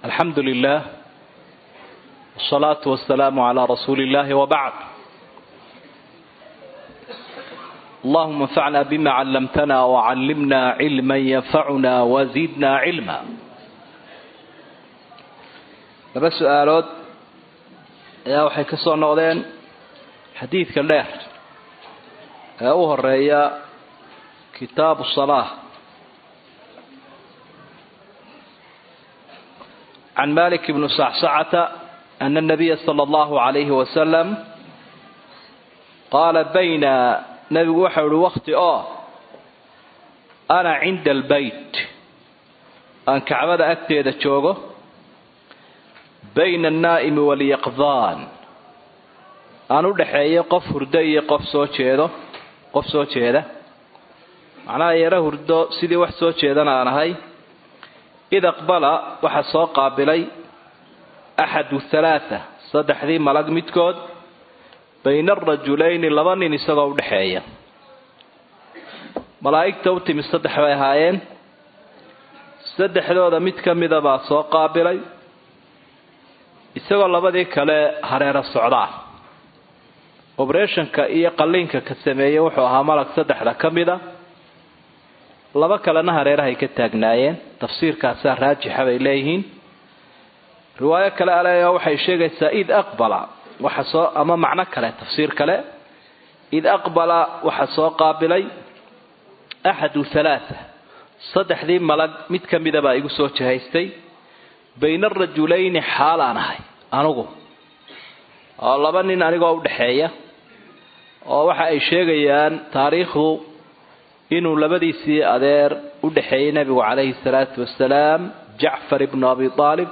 الحمد لله والصلاة والسلام على رسول الله وبعد اللهم انفعنا بما علمتنا وعلمنا علما ينفعنا وزدنا علما laba su-aalood ayaa waxay ka soo noqdeen xadiidka dheer ee u horeeya kitaabu salaa can malik bni sacsacata ana nabiya sala allahu calayhi wasalam qaala bayna nabigu waxau ihi wakti oo ana cinda albeyt aan kacbada agteeda joogo bayna annaa'imi walyaqdaan aan u dhaxeeyo qof hurdo iyo qof soo jeedo qof soo jeeda macnaha yaro hurdo sidii wax soo jeedana aan ahay id aqbala waxaa soo qaabilay axadu halaatha saddexdii malag midkood bayna arajulayni laba nin isagoo u dhexeeya malaa'igta u timi saddex bay ahaayeen saddexdooda mid ka mida baa soo qaabilay isagoo labadii kale hareero socdaa oberationka iyo qalliinka ka sameeyey wuxuu ahaa malag saddexda ka mida laba kalena hareerahay ka taagnaayeen tafsiirkaasaa raajixa bay leeyihiin riwaayo kale ale waxay sheegaysaa id aqbala waxa soo ama macno kale tafsiir kale id aqbala waxa soo qaabilay axadu halaatha saddexdii malag mid ka mida baa igu soo jihaystay bayna arajulayni xaalaan ahay anugu oo laba nin anigoo udhaxeeya oo waxa ay sheegayaan taariikhdu inuu labadiisii adeer u dhexeeyey nabigu calayhi salaatu wasalaam jacfar ibnu abi aalib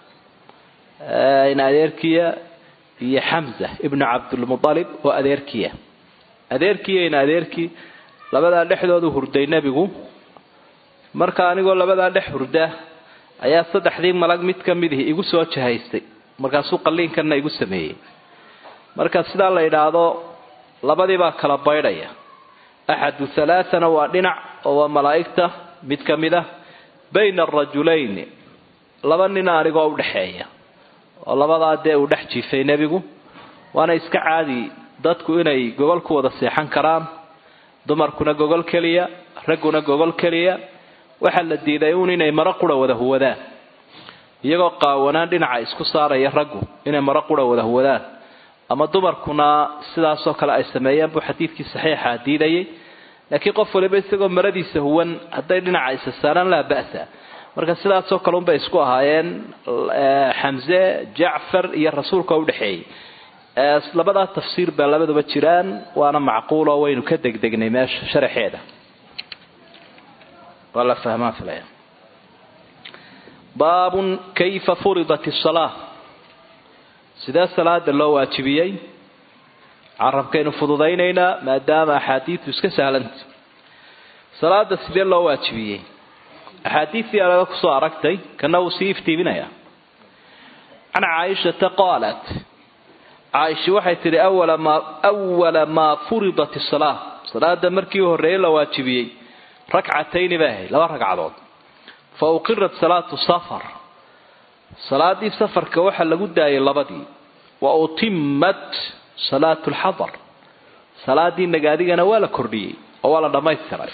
in adeerkiya iyo xamza ibnu cabdulmualib oo adeerkiya adeerkiya in adeerkii labadaa dhexdoodu hurday nebigu marka anigoo labadaa dhex hurda ayaa saddexdii malag mid ka midihi igu soo jahaystay markaasuu qalliinkanna igu sameeyey marka sidaa la yidhaahdo labadii baa kala baydhaya axadu halaathana waa dhinac oo waa malaa'igta mid ka mid ah bayna arajulayni laba nina anigoo udhexeeya oo labadaa dee uu dhex jiifay nebigu waana iska caadi dadku inay gogol ku wada seexan karaan dumarkuna gogol keliya ragguna gogol keliya waxaa la diiday uun inay maro qura wada huwadaan iyagoo qaawanaan dhinaca isku saaraya raggu inay maro qura wada huwadaan ama dumarkuna sidaasoo kale ay sameeyeen buu xadiidkii saxiixa diidayay laakiin qof waliba isagoo maradiisa huwan hadday dhinaca isa saaraan laa ba'sa marka sidaasoo kale unbay isku ahaayeen xamse jacfar iyo rasuulka udhexeeyey labadaa tafsiir baa labaduba jiraan waana macquuloo waynu ka degdegnay meesha sharaxeeda waa la fahmaan filaya baabun kayfa furidat isalaa sidee salaada loo waajibiyey carabkaynu fududaynaynaa maadaama axaadiidu iska sahlanta salaada sidee loo waajibiyey axaadiistii alaga kusoo aragtay kana wuu sii iftiiminaya can caaishata qaalat caaisha waxay tidhi awala maa furidat isalaa salaada markii u horreeyey la waajibiyey rakcatayni bay ahayd laba ragcadood fa uqirat salaatu safar salaadii safarka waxaa lagu daayay labadii wa utimat salaatu lxadar salaadii nagaadigana waa la kordhiyey oo waa la dhammaystiray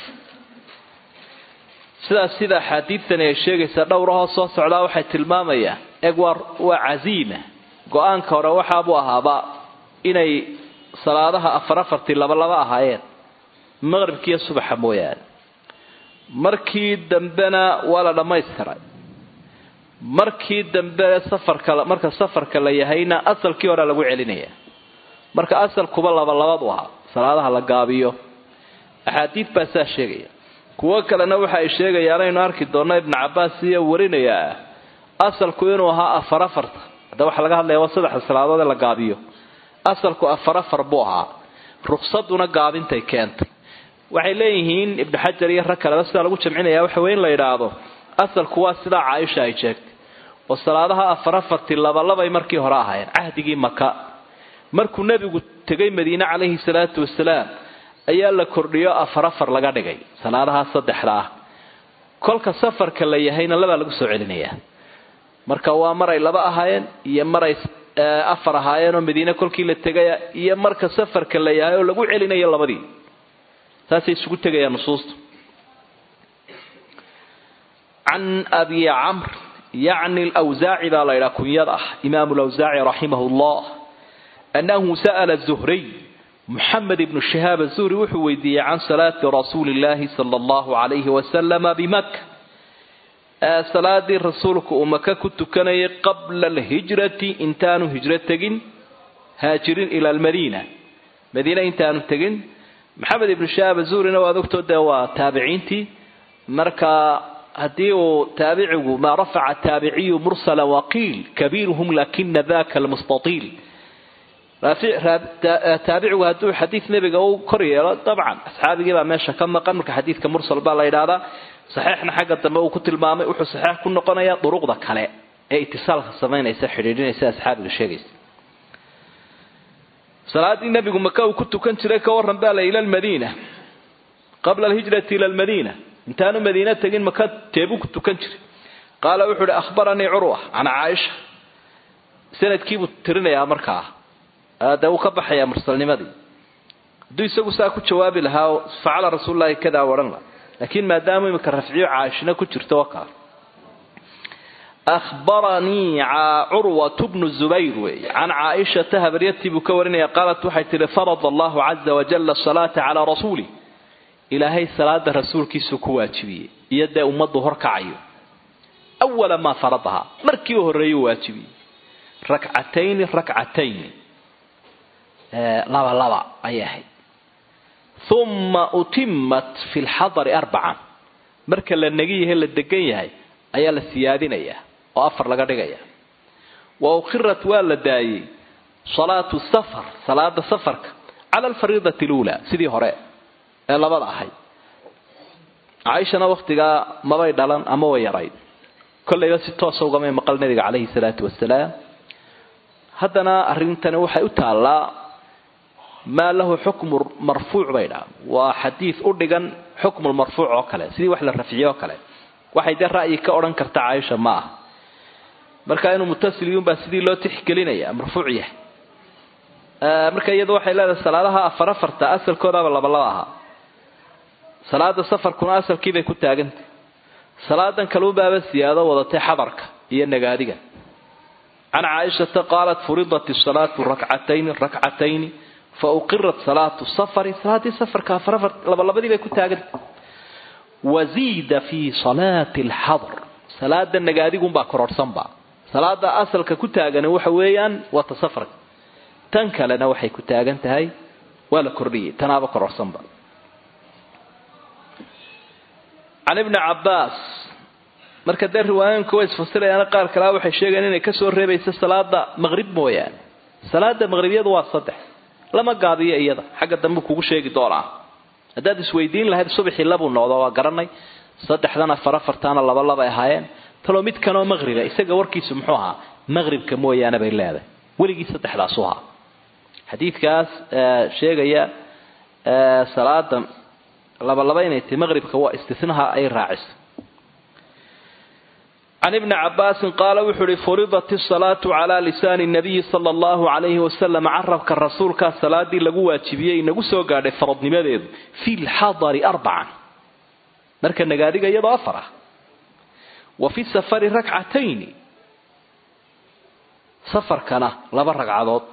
sidaas sida axaadiidtani ay sheegaysaa dhowrahoo soo socdaa waxay tilmaamayaan eg waa waa casiima go-aanka hore waxaabuu ahaaba inay salaadaha afar afartii laba laba ahaayeen maqribkiiyo subaxa mooyaane markii dambena waa la dhammaystiray markii dambe safarka marka safarka la yahayna asalkii hore lagu celinaya marka asalkuba labalabadu ahaa salaadaha la gaabiyo axaadiid baa saa sheegaya kuwo kalena waxa ay sheegayaan aynu arki doonno ibnu cabaas iyo warinayaa asalku inuu ahaa afar afarta hadda waxaa laga hadlaya waa saddexda salaadood ee la gaabiyo asalku afar afar buu ahaa ruksaduna gaabintay keentay waxay leeyihiin ibnu xajar iyo rag kaleba sidaa lagu jamcinaya waxa wey in la yidhaahdo asalku waa sidaa caaisha ay sheegtay oo salaadaha afar afartii labalabay markii hore ahaayeen cahdigii maka markuu nebigu tegay madiine calayhi salaatu wasalaam ayaa la kordhiyo afar afar laga dhigay salaadaha saddexda ah kolka safarka la yahayna labaa lagu soo celinayaa marka waa maray laba ahaayeen iyo maray afar ahaayeen oo madiine kolkii la tegaya iyo marka safarka la yahay oo lagu celinayo labadii saasay isugu tegayaan nusuusta can abi camr yacni lwsaaci baa la ydhaha kunyada ah imaamu lawsaaci raximah llah annahu sa'la zuhriy muxamed ibnu shahaab azuhri wuxuu weydiiyey can salaati rasuuli llahi sala allahu calayhi wasalama bimaka salaadii rasuulku uu maka ku tukanayay qabla alhijrati intaanu hijro tegin haajirin ila almadiina madiine intaanu tegin maxamed ibnu shahaab azuhrina waad ogtoo dee waa taabiciintii marka haddii uu taabicigu maa rafaca taabiciyu mursala waqiil kabiiruhum lakina daka almustaiil taabicigu hadduu xadiid nebiga u kor yeelo dabcan asxaabigii baa meesha ka maqan marka xadiidka mursal baa la yidhaahdaa saxiixna xagga dambe uu ku tilmaamay wuxuu saxiix ku noqonayaa duruqda kale ee itisaalka samaynaysa xidhiidhinaysa asxaabiga sheegaysa salaadii nebigu maka uu ku tukan jiray ka waran baa la ila lmadiina qabla alhijrati ila lmadiina intaanu madiina tegin maka teebuu ku tukan jiray qaala wuxuu uhi ahbaranii curwa can caaisha sanadkiibuu tirinayaa markaa dee uu ka baxayaa mursalnimadii hadduu isagu saa ku jawaabi lahaa facala rasuululahi kadaa odhan la laakiin maadaama imika rafciyo caaishina ku jirto wakaa ahbaranii curwatu bnu zubayr weeye can caaishata habaryartii buu ka warinaya qaalat waxay tihi farada allahu caza wajala asalaata calaa rasuulih ilaahay salaada rasuulkiisuu ku waajibiyey iyo dee ummaddu horkacayo awala maa faradahaa markii u horreeyuu waajibiyey rakcatayni rakcatayni laba laba ayay ahayd uma utimat fi lxadari arbacan marka la negi yahay la degan yahay ayaa la siyaadinayaa oo afar laga dhigaya wa ukhirat waa la daayey salaatu safar salaada safarka cala alfariidati luulaa sidii hore ee labada ahayd caaishana wakhtigaa mabay dhalan ama way yarayd kollayba si toosa ugamay maqal nabiga calayhi salaatu wasalaam haddana arrintani waxay u taallaa maa lahu xukmu marfuuc bay dhaha waa xadiid u dhigan xukmu marfuuc oo kale sidii wax la rafciye oo kale waxay dee ra'yi ka odhan karta caaisha ma aha marka inuu mutasiliyuunbaa sidii loo tixgelinaya marfuuc yahay marka iyadu waxay leedahay salaadaha afar afarta asalkoodaaba labalaba ahaa salaada safarkuna asalkiibay ku taagantay salaadan kalubaaba siyaado wadatay xadarka iyo nagaadiga can caaishata qaalat furidat salaatu rakcatayni rakcatayni fa uqirat salaatu safari salaaddii safarka afar afar labalabadii bay ku taagantay waziida fii salaati alxadr salaada nagaadigunbaa kororhsanba salaada asalka ku taagani waxa weeyaan waa ta safarka tan kalena waxay ku taagan tahay waa la kordhiyey tanaaba kororhsanba can ibni cabbaas marka dee riwaayooyinka way isfasirayaana qaar kalea waxay sheegayaan inay kasoo reebaysa salaada maqrib mooyaane salaada maqribiyadu waa saddex lama gaabiyo iyada xagga dambe kugu sheegi doonaa haddaad isweydiin lahayd subaxii labuu noqdo waa garanay saddexdan afar afartaana laba labay ahaayeen taloo mid kanoo maqriba isaga warkiisu muxuu ahaa maqribka mooyaane bay leedahay weligii saddexdaasu ahaa xadiidkaas sheegaya salaada labalaba inay tahy maqribka waa istinaha ay raaciso can ibni cabaasin qaala wuxuu uhi furidat isalaatu calaa lisaani nabiyi sala allahu calayhi wasalam carabka rasuulkaa salaadii lagu waajibiyey inagu soo gaadhay faradnimadeedu fi lxadari arbacan marka nagaadiga iyadoo afar ah wa fi safari rakcatayni safarkana laba ragcadood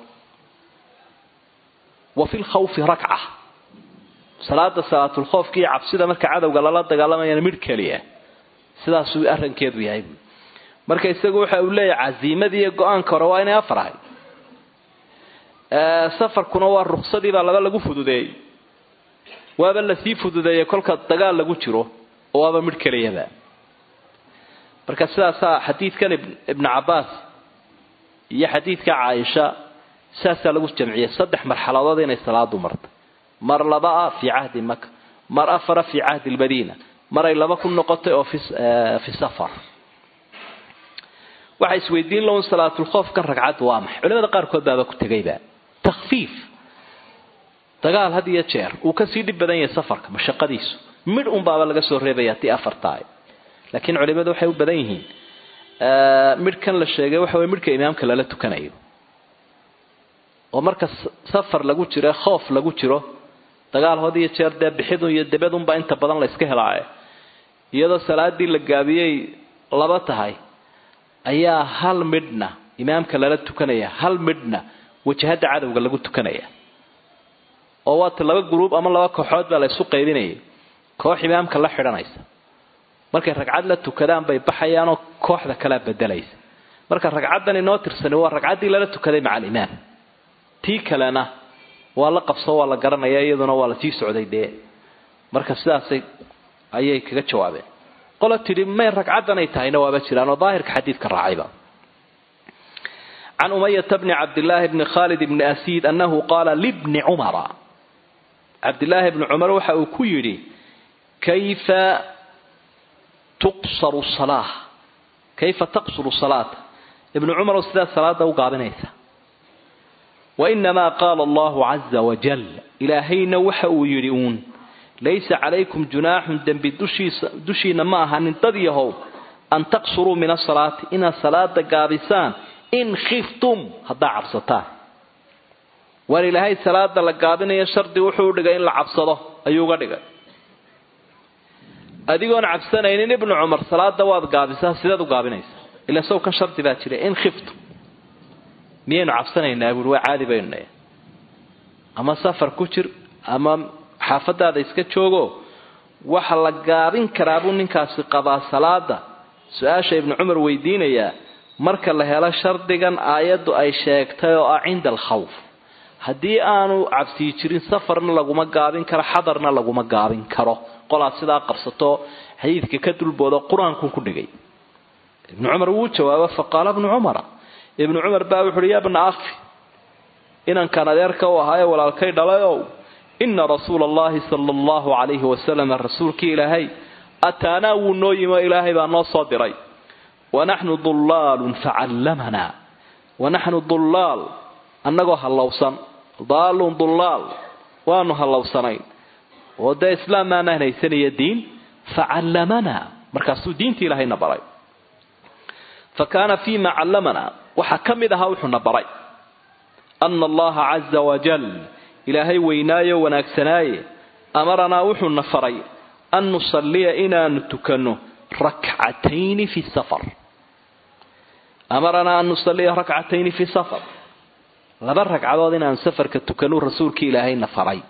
wa fi lkhawfi rakca salaada salaatulkhoofka iyo cabsida marka cadowga lala dagaalamayana midh keliya sidaasuu arrankeedu yahay buui marka isagu waxa uu leeyahay casiimadii iyo go-aanka hore waa inay afar ahay safarkuna waa ruksadii baa laba lagu fududeeyey waaba lasii fududeeyey kolka dagaal lagu jiro oo waaba midh keliyaba marka sidaasaa xadiidkan ibnu cabbaas iyo xadiidka caaisha sidaasaa lagu jamciyey saddex marxaladood inay salaadu marta mar laba-a fii cahdi maka mar afara fii cahdi lmadiina maray laba ku noqotay oo fi safar waxa isweydiin laun salaatulkhoofkan ragcaddu waa maxay culimada qaarkood baaba ku tegayba takfiif dagaal had iyo jeer uu kasii dhib badan yahay safarka mashaqadiisu midh un baaba laga soo reebaya tii afar tahay laakiin culimadu waxay u badan yihiin midhkan la sheegay waxa weye midhka imaamka lala tukanayo oo marka safar lagu jiro khoof lagu jiro dagaal had iyo jeer dee bixidun iyo debedunbaa inta badan la iska helaaye iyadoo salaadii la gaabiyey laba tahay ayaa hal midhna imaamka lala tukanaya hal midhna wajahada cadowga lagu tukanaya oo waata laba gruub ama laba kooxood baa la isu qaybinayay koox imaamka la xidhanaysa markay ragcad la tukadaan bay baxayaanoo kooxda kalea bedelaysa marka ragcaddan inoo tirsani waa ragcaddii lala tukaday maca alimaam tii kalena waa la qabso waa la garanaya iyaduna waa la sii socday dee marka sidaasay ayay kaga jawaabeen qola tidhi may ragcaddanay tahayna waaba jiraan oo daahirka xadiidka raacayba can umayata bni cabdillaahi bni khaalid bni asiid annahu qaala libni cumara cabdillaahi bni cumar waxa uu ku yidhi kayfa tuqsaru salaa kayfa taqsuru salaata ibnu cumarow sidaa salaada u gaabinaysa wainamaa qaala allahu caza wajal ilaahayna waxa uu yidhi uun laysa calaykum junaaxun dembi dushiina ma ahanin dad yahow an taqsuruu min asalaati inaad salaada gaabisaan in khiftum haddaa cabsataan waar ilaahay salaada la gaabinayo shardi wuxuu dhigay in la cabsado ayuu uga dhigay adigoon cabsanaynin ibnu cumar salaada waad gaabisaa sideed u gaabinaysaa ila sow kan shardi baa jira in khiftum miyaynu cabsanaynaa buui waa caadi baynu nahay ama safar ku jir ama xaafadaada iska joogo waxa la gaabin karaa buu ninkaasi qabaa salaada su-aasha ibnu cumar weydiinayaa marka la helo shardigan aayaddu ay sheegtay oo ah cinda alkhawf haddii aanu cabsii jirin safarna laguma gaabin karo xadarna laguma gaabin karo qolaad sidaa qabsato xadiidka ka dulboodo qur-aanku ku dhigay ibnu cumar wuu jawaabo faqaala ibnu cumara ibnu cumar baa wuxu uhi ya bna akhi inankan adeerka u ahaaye walaalkay dhalayow ina rasuula allahi sala allahu calayhi wasalam rasuulkii ilaahay ataanaa wuu noo yimo ilaahay baa noo soo diray wanaxnu dullaalun facallamanaa wanaxnu dullaal annagoo hallowsan daalun dullaal waanu hallowsanayn oo dee islaam maanaan haysanaya diin facallamanaa markaasuu diintii ilaahayna baray fa kaana fii ma callamanaa waxaa ka mid ahaa wuxuuna baray ana allaha caza wajal ilaahay weynaayo wanaagsanaaye amaranaa wuxuuna faray an nusalliya inaanu tukanno rakcatayni fi safar amaranaa an nusalliya rakcatayni fi safar laba ragcadood inaanu safarka tukanu rasuulkii ilaahayna faray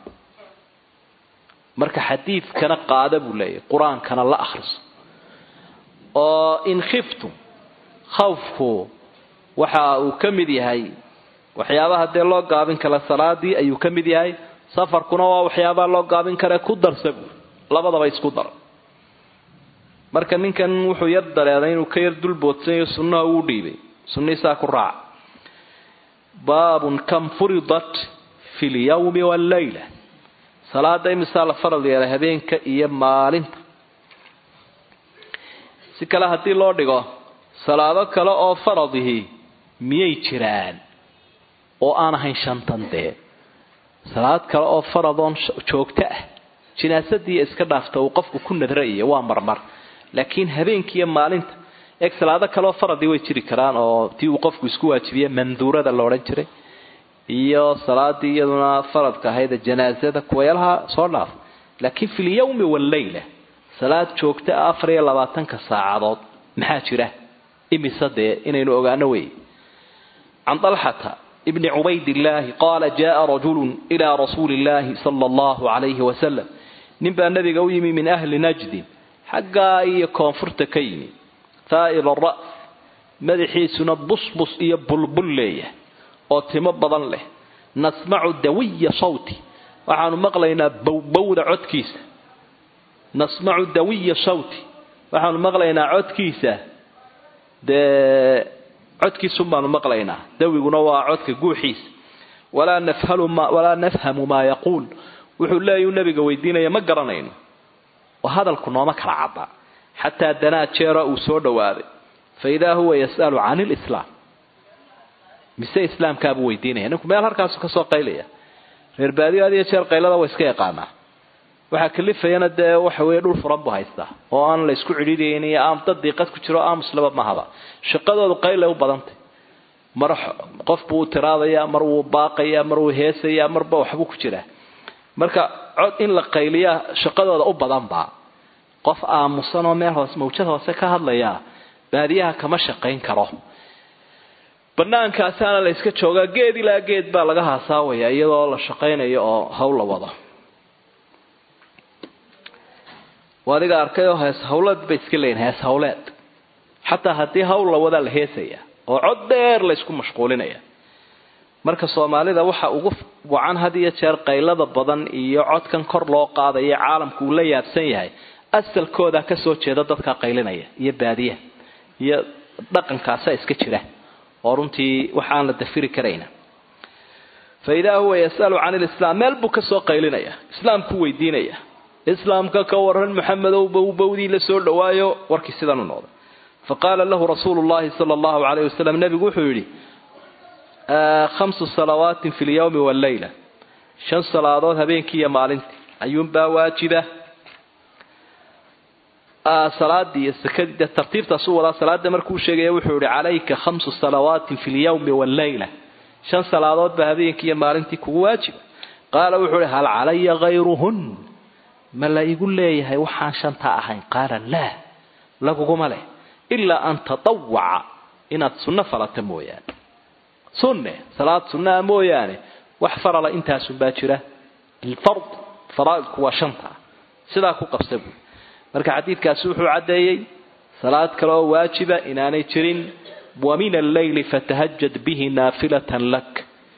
marka xadiidkana qaada buu leeyahy qur-aankana la akhriso oo in khiftum khawfku waxa uu ka mid yahay waxyaabaha dee loo gaabin kara salaadii ayuu ka mid yahay safarkuna waa waxyaabaha loo gaabin kare ku darsa buur labadaba isku dar marka ninkan wuxuu yar dareeday inuu ka yar dulboodsanyayo sunnaha uu dhiibay sunnihiisaa ku raaca baabun kam furidat fi lyawmi walleyla salaada imisaa la farad yeelay habeenka iyo maalinta si kale haddii loo dhigo salaado kale oo faradihii miyay jiraan oo aan ahayn shantan dee salaad kale oo faradoon joogto ah jinaasadii iska dhaafta uu qofku ku nadraiyo waa marmar laakiin habeenkiiyo maalinta eeg salaado kaleoo faradii way jiri karaan oo tii uu qofku isku waajibiye manduurada la odhan jiray iyo salaadii iyaduna faradka ahayd janaasada kuwayalaha soo dhaaf laakiin fi lyawmi walleyla salaad joogto ah afar iyo labaatanka saacadood maxaa jira imise dee inaynu ogaano wey can dalxata bni cubaydillaahi qaala jaaa rajulun ilaa rasuuli illaahi sala allahu calayhi wasalam nin baa nabiga u yimi min ahli najdin xaggaa iyo koonfurta ka yimi haa'il ra's madaxiisuna busbus iyo bulbul leeyahay oo timo badan leh nasmacu dawiya sawti waxaanu maqlaynaa bowbowda codkiisa nasmacu dawiya sawti waxaanu maqlaynaa codkiisa dee codkiisun baanu maqlaynaa dawiguna waa codka guuxiisa walaa nafhalwalaa nafhamu maa yaquul wuxuu leeyahu nabiga weydiinaya ma garanayno oo hadalku nooma kala cadda xataa danaa jeero uu soo dhowaaday fa idaa huwa yas'alu can ilislaam mise islaamkaabuu weydiinaya ninku meel halkaasu kasoo qaylaya reer baadiyo had iyo jeer qaylada waa iska yaqaanaa waxaa kalifayana dee waxa weeye dhul furan buu haystaa oo aan la isku cidhiidhayn iyo aan dad diiqad ku jiro aamuslaba mahaba shaqadoodu qaylay u badantay mar qof buu u tiraadayaa mar wuu baaqayaa mar wuu heesayaa marba waxbuu ku jiraa marka cod in la qayliyaa shaqadooda u badanba qof aamusan oo meel hoose mawjad hoose ka hadlayaa baadiyaha kama shaqayn karo banaankaasaana la iska joogaa geed ilaa geed baa laga haasaawaya iyadoo la shaqaynayo oo hawl la wado adiga arkay oo hees hawleed bay iska leeyihin hees hawleed xataa haddii hawl la wadaa la heesaya oo cod dheer la isku mashquulinaya marka soomaalida waxa ugu wacan had iyo jeer qaylada badan iyo codkan kor loo qaadaya caalamku uu la yaabsan yahay asalkooda kasoo jeeda dadka qaylinaya iyo baadiyaha iyo dhaqankaasa iska jira oo runtii waxaan la dafiri karayna fa idaa huwa yasalu can lislaam meel buu kasoo qaylinaya islaamku weydiinaya islaamka ka waran maxamedow bowbowdii la soo dhawaayo warkii sidan u noqday faqaala lahu rasuulu llahi sala allahu calayh wasalam nebigu wuxuu yidhi khamsu salawaatin fi lyawmi walleyla shan salaadood habeenkii iyo maalintii ayuunbaa waajiba salaadii iyo sakadii tartiibtaas u wadaa salaada markuu sheegaya wuxuu yihi calayka khamsu salawaatin fi lyawmi walleyla shan salaadood baa habeenkii iyo maalintii kugu waajiba qaala wuxuu ihi hal calaya hayruhun ma la igu leeyahay waxaan shantaa ahayn qaala laa laguguma leh ilaa an tatawaca inaad sunno falata mooyaane sunne salaad sunnaa mooyaane wax farala intaasunbaa jira alfard faraaidku waa shanta sidaa ku qabsa buui marka xadiidkaasi wuxuu caddeeyey salaad kale oo waajiba inaanay jirin wa min alleyli fatahajad bihi naafilatan lak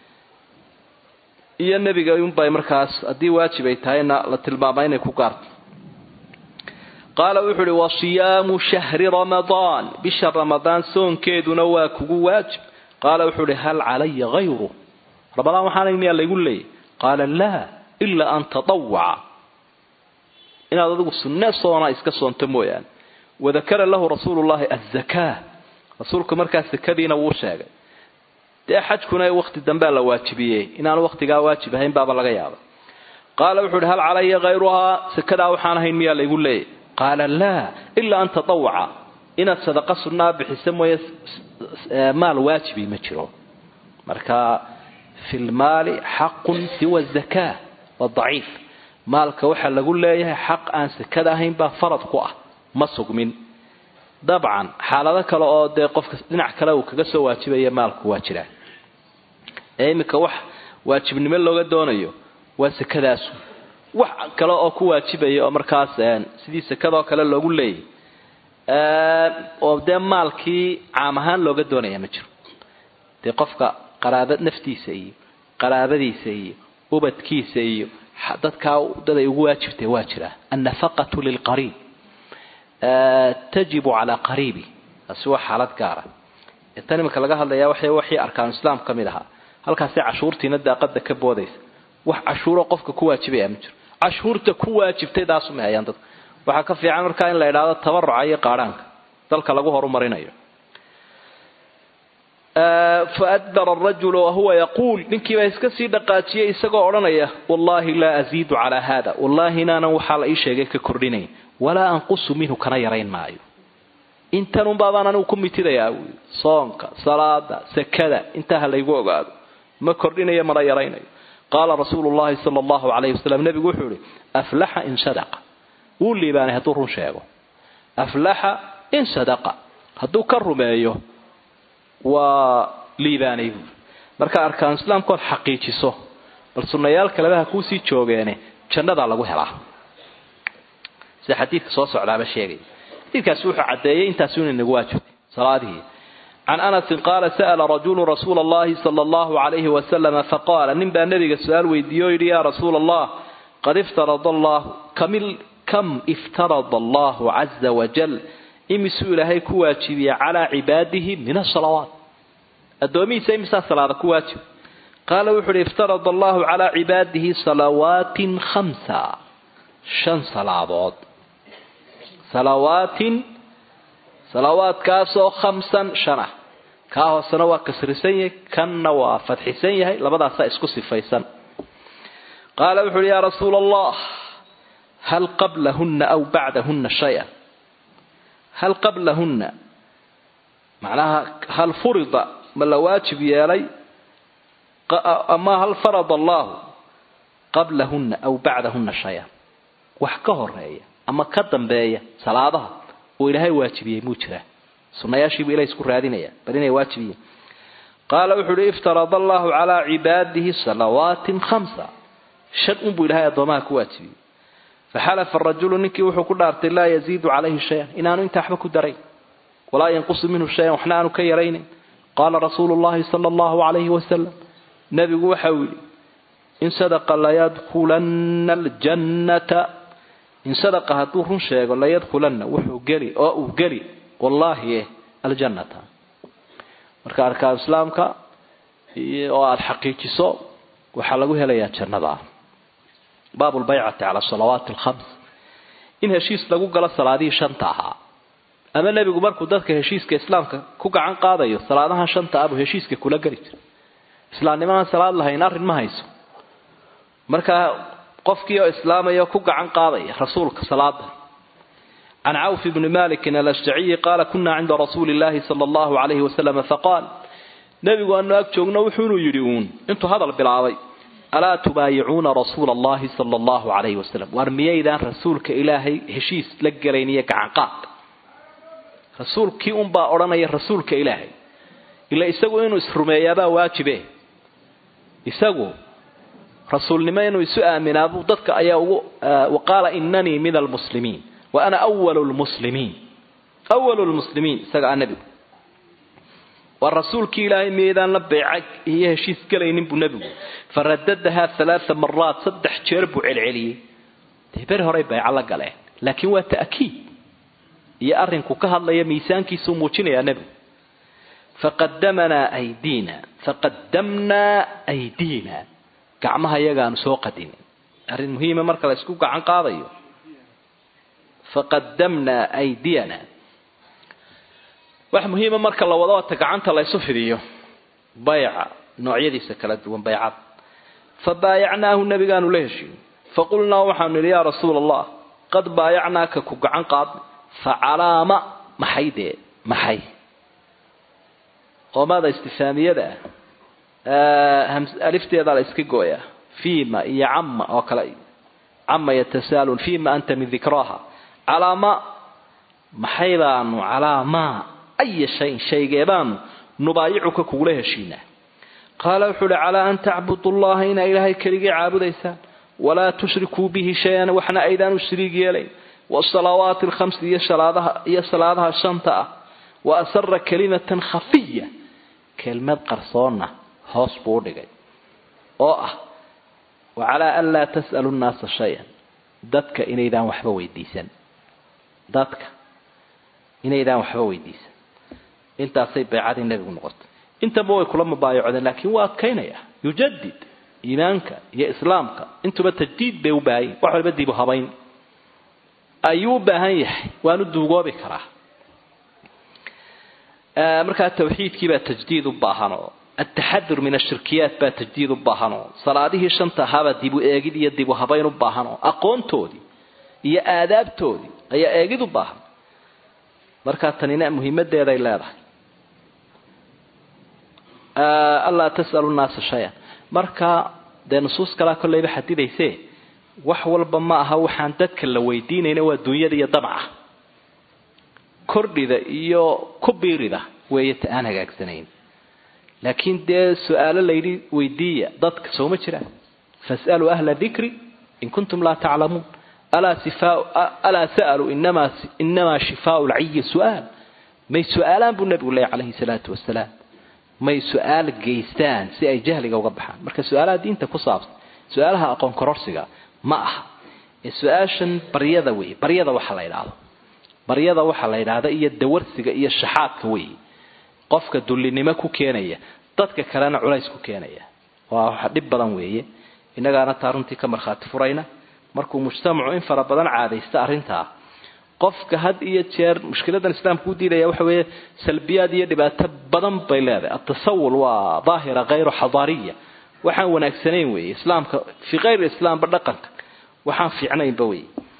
iyo nebiga unbay markaas haddii waajib ay tahayna la tilmaama inay ku gaarto qaala wuxuu uhi wa siyaamu shahri ramadaan bisha ramadaan soonkeeduna waa kugu waajib qaala wuxuu uhi hal calaya hayru ramadaan waxaana miyaa laygu leeyay qaala laa ilaa an tatawaca inaad adigu sunne soona iska soonto mooyaane wadakara lahu rasuulu llahi azakaa rasuulku markaa sakadiina wuu sheegay dee xajkuna wakti dambea la waajibiyey inaanu waktigaa waajib ahayn baaba laga yaaba qaala wuxuu uhi hal calaya hayruhaa sakadaa waxaan ahayn miyaa laygu leeyay qaala laa ilaa an tatawaca inaad sadaqa sunnaa bixisa mooye maal waajibi ma jiro marka fi lmaali xaqun siwa zakaa waa daciif maalka waxaa lagu leeyahay xaq aan sakada ahayn baa farad ku ah ma sugmin dabcan xaalado kale oo dee qofka dhinac kale uu kaga soo waajibaya maalku waa jiraa ee iminka wax waajibnimo looga doonayo waa sakadaasu wax kale oo ku waajibaya oo markaas sidii sakadoo kale loogu leeyay oo dee maalkii caam ahaan looga doonaya ma jiro dee qofka qaraaba naftiisa iyo qaraabadiisa iyo ubadkiisa iyo dadkaa dad ay ugu waajibtay waa jiraa annafaqatu lilqariib tajibu calaa qariibi taasi waa xaalad gaara tan iminka laga hadlayaa waxay waxii arkaanu islaam ka mid ahaa halkaasay cashuurtiina daaqada ka boodaysa wax cashuuro qofka ku waajibaya ma jiro cashuurta ku waajibtay taasumay hayaan dadka waxaa ka fiican markaa in la idhaahdo tabaruca iyo qaadhaanka dalka lagu horumarinayo faadbara arajulu wahuwa yaquul ninkiibaa iska sii dhaqaajiyay isagoo odhanaya wallaahi laa aziidu calaa haada wallaahi inaanan waxaa la ii sheegay ka kordhinayn walaa anqusu minhu kana yarayn maayo intanunbaabaan anigu ku mitidayaa buui soonka salaada sakada intaa ha laygu ogaado ma kordhinayo mana yaraynayo qaala rasuulu llahi sala allahu calayhi wasalam nebigu wuxuu ihi aflaxa in sadaqa wuu liibaanay hadduu run sheego aflaxa in sadaqa hadduu ka rumeeyo waa liibaanay buui marka arkaanu islaamkood xaqiijiso bal sunnayaal kaleba ha kuusii joogeene jannadaa lagu helaa sida xadiidka soo socdaaba sheegaya xadiidkaasi wuxuu caddeeyey intaasu inay nagu waajibtay salaadihii can anasin qaala sa'ala rajulu rasuula allahi sala allahu calayhi wasalama faqaala nin baa nabiga su-aal weydiiye o yidhi yaa rasuula allah qad iftarada allahu kamil kam iftarada allahu caza wajal imisuu ilaahay ku waajibiyey calaa cibaadihi min asalawaat addoomihiisa imisaa salaada ku waajib qaala wuxu uhi iftarada allahu calaa cibaadihi salawaatin khamsa shan salaadood salawaatin salawaadkaasoo khamsan shan ah kaa hoosena waa kasrisan yahay kanna waa fadxisan yahay labadaasaa isku sifaysan qaala wuxu uhi yaa rasuula allah hal qablahunna aw bacdahunna shay-a hal qablahunna macnaha hal furida ma la waajib yeelay ama hal farada allahu qablahunna aw bacdahunna shay-a wax ka horeeya ama ka dambeeya salaadaha oo ilaahay waajibiyey muu jiraa sunayaashiibuu ilahay isku raadinaya bal inay waajibiyiin qaala wuxuu uhi iftarada allahu calaa cibaadihi salawaatin khamsa shan unbuu ilahay addoomaha ku waajibiyey faxalafa rajulu ninkii wuxuu ku dhaartay laa yaziidu calayhi shayan inaanu intaa waxba ku darayn walaa yanqusu minhu shayan waxna aanu ka yaraynayn qaala rasuulu llahi sala allahu calayhi wasalam nebigu waxa uu yidhi in sadaqa layadkhulanna aljannata in sadaqa hadduu run sheego layadkhulanna wuxuu geli oo uu geli wallaahi aljannata marka arkaan islaamka oo aada xaqiijiso waxaa lagu helayaa jannada baabu lbaycati cala salawaati alkhams in heshiis lagu galo salaadihii shanta ahaa ama nebigu markuu dadka heshiiska islaamka ku gacan qaadayo salaadahan shanta abuu heshiiska kula geli jira islaamnimaaan salaad lahayn arrin ma hayso markaa qofkii oo islaamaya ku gacan qaadaya rasuulka salaada can cawf bni malikin alashjaciyi qaala kuna cinda rasuuli llahi sala allahu calayhi wasalam faqaal nebigu aanu ag joogno wuxuunuu yidhi uun intuu hadal bilaabay alaa tubaayicuuna rasuula allahi sala allahu calayhi wasalam waar miyaydaan rasuulka ilaahay heshiis la gelayn iyo gacanqaad rasuulkii unbaa odhanaya rasuulka ilaahay ila isagu inuu isrumeeyaabaa waajibe isagu rasuulnimo inuu isu aaminaabuu dadka ayaa ugu waqaala inanii min almuslimiin wa ana walu lmuslimiin awalu lmuslimiin isaga a nebigu waa rasuulkii ilaahay miyaydaan la beeca iyo heshiis gelaynin buu nebigu faradadahaa alaaa maraat saddex jeer buu celceliyey dee beri horay beeco la galeen laakiin waa ta'kiid iyo arrinku ka hadlaya miisaankiisuu muujinayaa nebigu faqadamanaa aydiina faqadamnaa aydiina gacmaha iyagaanu soo qadinin arrin muhiima marka la isku gacan qaadayo faqadamnaa aydiyana wax muhiima marka la wado ota gacanta la ysu fidiyo bayca noocyadiisa kala duwan baycad fa baayacnaahu nabigaanu la heshiin faqulnaa waxaanu nidhi yaa rasuula allah qad baayacnaaka ku gacan qaadnay fa calaama maxay dee maxay qoomada istifaamiyada ah alifteedaa la iska gooyaa fiima iyo cama oo kale cama yatasaalun fiima anta min dikraaha calaama maxay baanu calaamaa aya shayin shaygeebaanu nubaayicuka kugula heshiinaa qaala wuxuu uhi calaa an tacbudu llaha inaa ilaahay keligii caabudaysaan walaa tushrikuu bihi shay-an waxna aydaan u shariig yeelayn wasalawaati alkhamsi iyo iyo salaadaha shanta ah wa asara kalimatan khafiya kelmad qarsoonna hoos buu u dhigay oo ah wa calaa an laa tas'alu nnaasa shay-an dadka inaydaan waxba weydiisan dadka inaydaan waxba weydiisan intaasay baycadii nebigu noqotay intaba way kula mubaayacodeen laakiin waa adkaynaya yujadid iimaanka iyo islaamka intuba tajdiid bay u baahan yihin wax walba dibu habayn ayuu u baahan yahay waanu duugoobi karaa markaa tawxiidkii baa tajdiid u baahanoo ataxadur min ashirkiyaat baa tajdiid u baahanoo salaadihii shanta ahaabaa dibu eegid iyo dibu habayn u baahanoo aqoontoodii iyo aadaabtoodii ayaa eegid u baahan markaa tanina muhiimadeeday leedahay allaa tas'alu nnaasa shay-an marka dee nusuus kalaa kolleyba xadidayse wax walba ma aha waxaan dadka la weydiinayna waa dunyada iyo dabca kordhida iyo ku biirida weeye ta aan hagaagsanayn laakiin dee su-aalo layidhi weydiiya dadka sooma jiraan fas'aluu ahla dikri in kuntum laa taclamuun alaa sa'aluu inamaa shifaau lcayi su'aal may su-aalaan buu nabigu leeyay calayhi salaatu wasalaam may su-aal geystaan si ay jahliga uga baxaan marka su-aalaha diinta ku saabsan su-aalaha aqoon kororsiga ma aha ee su-aashan baryada wey baryada waxa la yidhaahdo baryada waxaa la yidhaahda iyo dawarsiga iyo shaxaadka wey qofka dullinimo ku keenaya dadka kalena culays ku keenaya waa waxa dhib badan weeye innagaana taa runtii ka markhaati furayna markuu mujtamacu in fara badan caadaysta arrintaa qofka had iyo jeer mushkiladan islaamka u diidaya waxa weeye salbiyaad iyo dhibaato badan bay leedahay atasawul waa daahira hayru xadaariya waxaan wanaagsanayn weeye islaamka fii kayri islaamba dhaqanka waxaan fiicnaynba wey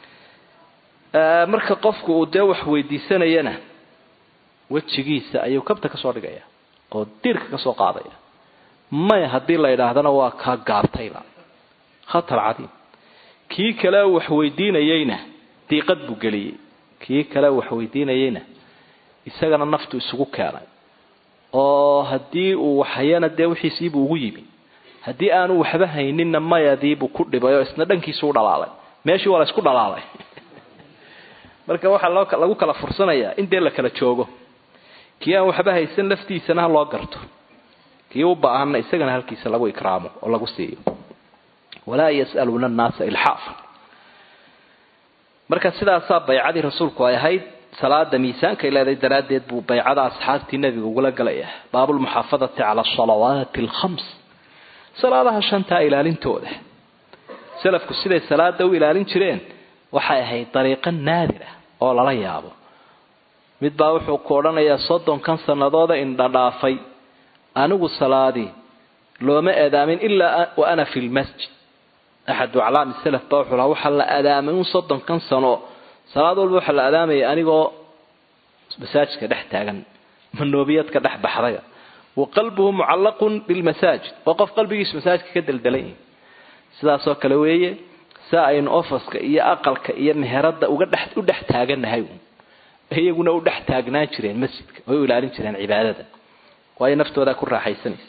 marka qofku uu dee wax weydiisanayana wejigiisa ayuu kabta kasoo dhigaya oo diirka kasoo qaadaya maya haddii la yidhaahdana waa kaa gaabtayba khatar cadiim kii kale wax weydiinayeyna diiqad buu geliyey kii kale wax weydiinayeyna isagana naftu isugu keenay oo haddii uu waxhayana dee wixiisiibuu ugu yimi haddii aanu waxba hayninna mayadiibuu ku dhibay oo isna dhankiisu u dhalaalay meeshii waa la isku dhalaalay marka waxaa loo lagu kala fursanayaa in dee la kala joogo kii aan waxba haysan laftiisana ha loo garto kii u ba-aanna isagana halkiisa lagu ikraamo oo lagu siiyo walaa yas'aluuna annaasa ilxaafa marka sidaasaa baycadii rasuulku ay ahayd salaada miisaanka ay leedahay daraaddeed buu baycada asxaabtii nebiga ugula galaya baabulmuxaafadati cala asalawaati alkhams salaadaha shantaa ilaalintooda salafku siday salaada u ilaalin jireen waxay ahayd dariiqo naadir ah oo lala yaabo mid baa wuxuu ku odhanayaa soddonkan sanadooda indhadhaafay anigu salaadii looma adaamin ilaa wa ana fi lmasjid axadu aclaami salaf baa wuxuu lahaa waxaa la adaamay un soddonkan sano salaad walba waxaa la adaamaya anigoo masaajidka dhex taagan manoobiyadka dhex baxdaya wa qalbuhu mucallaqun bilmasaajid oo qof qalbigiisu masaajidka ka deldelan yihi sidaasoo kale weeye si aynu ofaska iyo aqalka iyo meherada uga dhex u dhex taaganahay iyaguna u dhex taagnaan jireen masjidka way u ilaalin jireen cibaadada waayo naftoodaa ku raaxaysanaysa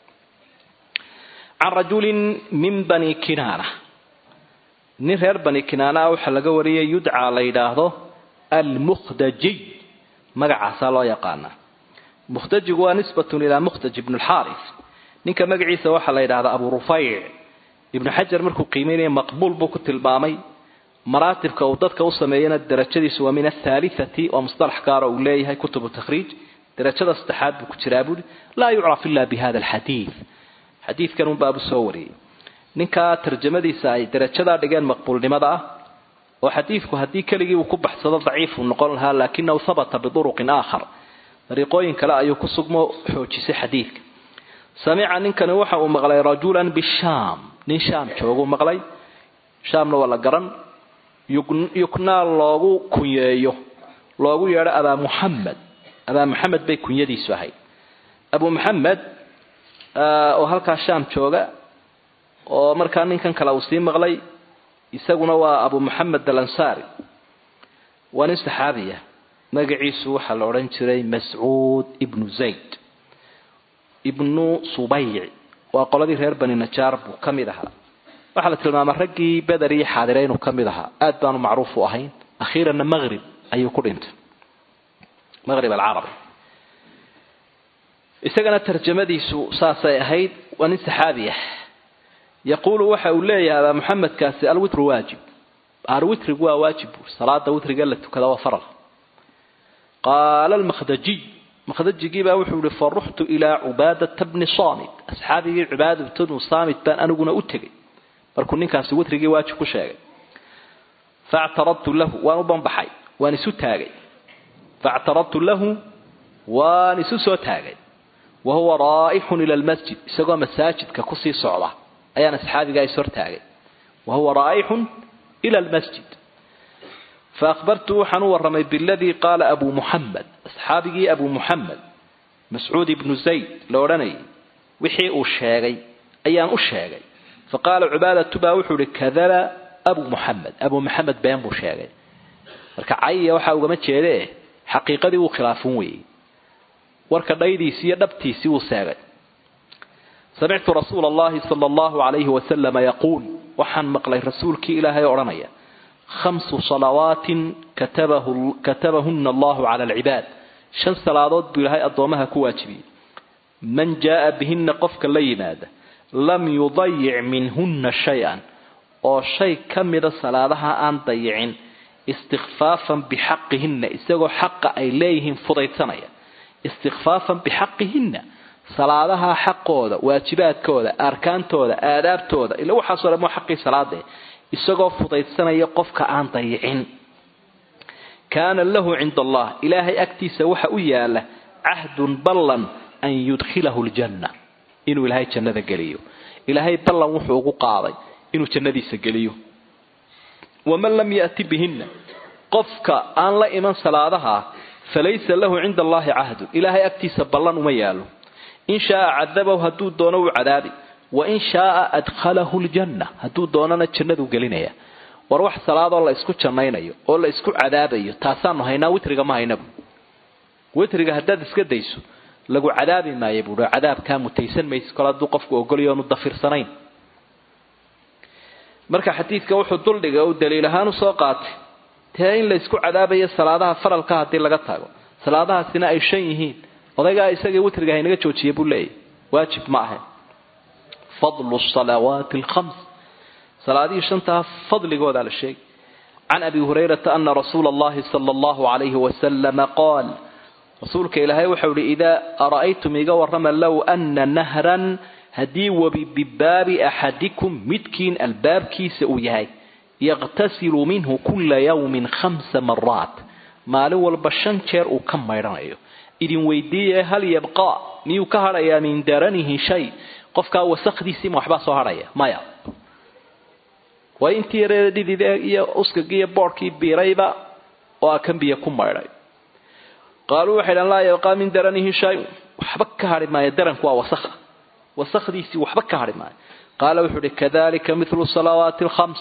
can rajulin min bani kinaana nin reer bani kinaanaa waxaa laga wariyay yudcaa la yidhaahdo almukhdajiy magacaasaa loo yaqaanaa mukhdajigu waa nisbatun ilaa mukhdaj ibn lxaaris ninka magaciisa waxaa la yidhahdaa abu rufayc ibnu xajar markuu qiimeynaya maqbuul buu ku tilmaamay maraatibka uu dadka u sameeyana darajadiisu waa min athaalithati waa mustalax gaara uu leeyahay kutubu takhriij darajada saddexaad buu ku jiraa buuri laa yucraf ila bi hada alxadiid xadiidkan un baabu soo wariyey ninkaa tarjamadiisa ay darajadaa dhigeen maqbuulnimada ah oo xadiidku haddii keligii uu ku baxsado daciifuu noqon lahaa laakinahu habata biduruqin aakhar dariiqooyin kale ayuu ku sugmo xoojisay xadiidka samica ninkani waxa uu maqlay rajulan bishaam nin shaam jooguu maqlay shaamna waa la garan yuknaa loogu kunyeeyo loogu yeedho abaa muxamed abaa muxamed bay kunyadiisu ahayd abu muxamed oo halkaa shaam jooga oo markaa ninkan kale uu sii maqlay isaguna waa abu muxamed alansaari waa nin saxaabiya magaciisu waxaa la odhan jiray mascuud ibnu zayd ibnu subayc waa qoladii reer bani najaar buu ka mid ahaa waxaa la tilmaamay raggii beder iyo xaadire inuu ka mid ahaa aad baanu macruuf u ahayn akhiiranna maqrib ayuu ku dhintay maqrib alcarabi isagana tarjamadiisu saasay ahayd waa nin saxaabi ah yaquulu waxa uu leeyahay abaa muxamedkaasi alwitru waajib arwitrigu waa waajib buur salaada witriga la tukada waa faral qaala almakhdajiy makhdajigii baa wuxuu yihi faruxtu ilaa cubaadata bni saamit asxaabigii cubaadat bnu saamit baan aniguna u tegay markuu ninkaasi witrigii waajib ku sheegay factaradtu lahu waan u banbaxay waan isu taagay factaradtu lahu waan isu soo taagay wa huwa raa'ixun ila lmasjid isagoo masaajidka kusii socda ayaan asxaabigaa is hortaagay wa huwa raa'ixun ila lmasjid faahbartu waxaan u warramay biladii qaala abu muxamed asxaabigii abu muxamed mascuud ibnu zayd la odhanayay wixii uu sheegay ayaan u sheegay faqaala cubaadatu baa wuxuu ihi kadaba abu muxamed abu muxamed been buu sheegay marka cayiya waxaa ugama jeede xaqiiqadii wuu khilaafin weeyey warka dhaydiisii iyo dhabtiisii wuu seegay samictu rasuula allahi sala allahu calayhi wasalama yaquul waxaan maqlay rasuulkii ilaahay odhanaya khamsu salawaatin katabahuna allahu cala alcibaad shan salaadood buu ilaahay addoomaha ku waajibiyey man jaaa bihina qofka la yimaada lam yudayic minhunna shay-an oo shay ka mida salaadaha aan dayicin istikfaafan bixaqihinna isagoo xaqa ay leeyihiin fudaydsanaya istikfaafan bixaqihinna salaadaha xaqooda waajibaadkooda arkaantooda aadaabtooda ila waxaasoo dhan waa xaqii salaade isagoo fudaydsanaya qofka aan dayicin kaana lahu cinda allah ilaahay agtiisa waxa u yaala cahdun ballan an yudkhilahu ljanna inuu ilaahay jannada geliyo ilaahay ballan wuxuu ugu qaaday inuu jannadiisa geliyo waman lam yati bihinna qofka aan la iman salaadaha falaysa lahu cinda allahi cahdu ilaahay agtiisa ballan uma yaalo in shaaa cadabahu hadduu doono uu cadaabi wa in shaaa adkhalahu ljanna hadduu doonana jannaduu gelinaya war wax salaadoo la isku jannaynayo oo la isku cadaabayo taasaanu haynaa witriga ma haynabu witriga haddaad iska dayso lagu cadaabi maayo buui cadaabkaa mutaysan mayse kol hadduu qofku ogolyo oonu dafirsanayn marka xadiidka wuxuu duldhiga uu daliil ahaan usoo qaatay dee in la isku cadaabayo salaadaha faralka haddii laga tago salaadahaasina ay shan yihiin odaygaa isagii witriga haynaga joojiya buu leeyahy waajib ma ahayn fadlu salawaati alkhams salaadihii shantaa fadligoodaa la sheegay can abi hurayrata ana rasuula allahi sala allahu calayhi wasalama qaal rasuulka ilaahay waxau ihi idaa ara'aytum iga warrama low ana nahran haddii webi bibaabi axadikum midkiin albaabkiisa uu yahay yaqtasilu minhu kula yawmin khamsa maraat maalin walba shan jeer uu ka maydhanayo idin weydiiye hal yabqa miyuu ka hadhayaa min daranihi shay qofkaa wasakdiisiima waxbaa soo hadhaya maya waa intii yareeda dhidide iyo uskagii iyo boodhkii biirayba oo a kan biyo ku maydhay qaaluu waxay dhahan laa yabqaa min daranihi shay waxba ka hadhi maayo daranku waa wasakha wasakdiisii waxba ka hadhi maayo qaala wuxuu uhi kadalika milu salawaati alkhams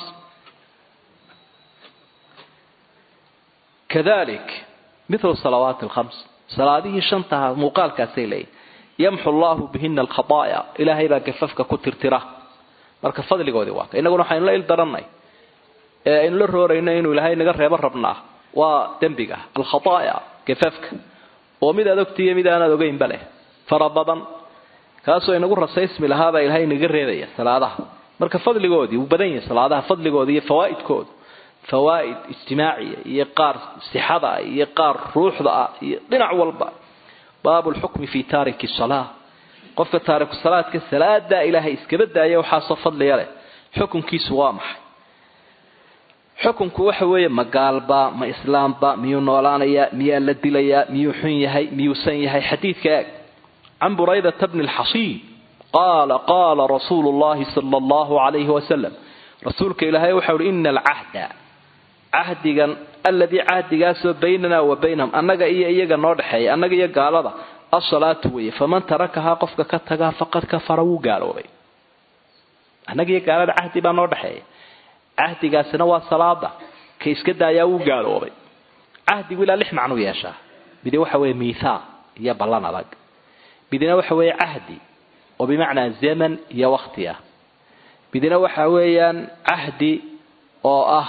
kadalik milu salawaati alkhams salaadihii shantaha muuqaalkaasay leeyihin yamxu allahu bihina alkhadaaya ilaahay baa gafafka ku tirtira marka fadligoodii waa ka innaguna waxaynu la il darannay ee aynu la roorayno inuu ilaahay naga reebo rabnaa waa dembiga alkhadaaya gafafka oo mid aad ogtiiyo mid aanaad ogeynba leh fara badan kaasoo inagu rasaysmi lahaabaa ilaahay inaga reebaya salaadaha marka fadligoodii wuu badan yahay salaadaha fadligooda iyo fawaa'idkooda fawaa'id ijtimaaciya iyo qaar sixada ah iyo qaar ruuxda ah iyo dhinac walba baabu lxukmi fi taariki salaa qofka taariku salaadka salaadaa ilaahay iskaba daaya waxaasoo fadliga leh xukunkiisu waa maxay xukunku waxa weeye ma gaalba ma islaamba miyuu noolaanayaa miyaa la dilayaa miyuu xun yahay miyuusan yahay xadiidka eeg can buraydata bni lxasiib qaala qaala rasuulu llahi sala allahu calayhi wasalam rasuulka ilaahay waxau uhi ina alcahda cahdigan aladii cahdigaasoo baynanaa wa baynahum annaga iyo iyaga noo dhexeeya annaga iyo gaalada asalaatu weeye faman tarakahaa qofka ka tagaa faqad kafara wuu gaaloobay annaga iyo gaalada cahdi baa noo dhexeeya cahdigaasina waa salaada ka iska daayaa wuu gaaloobay cahdigu ilaa lix macnuu yeeshaa midi waxa weeye miithaaq iyo ballan adag midina waxa weeye cahdi oo bimacnaa zaman iyo wakti ah midina waxa weeyaan cahdi oo ah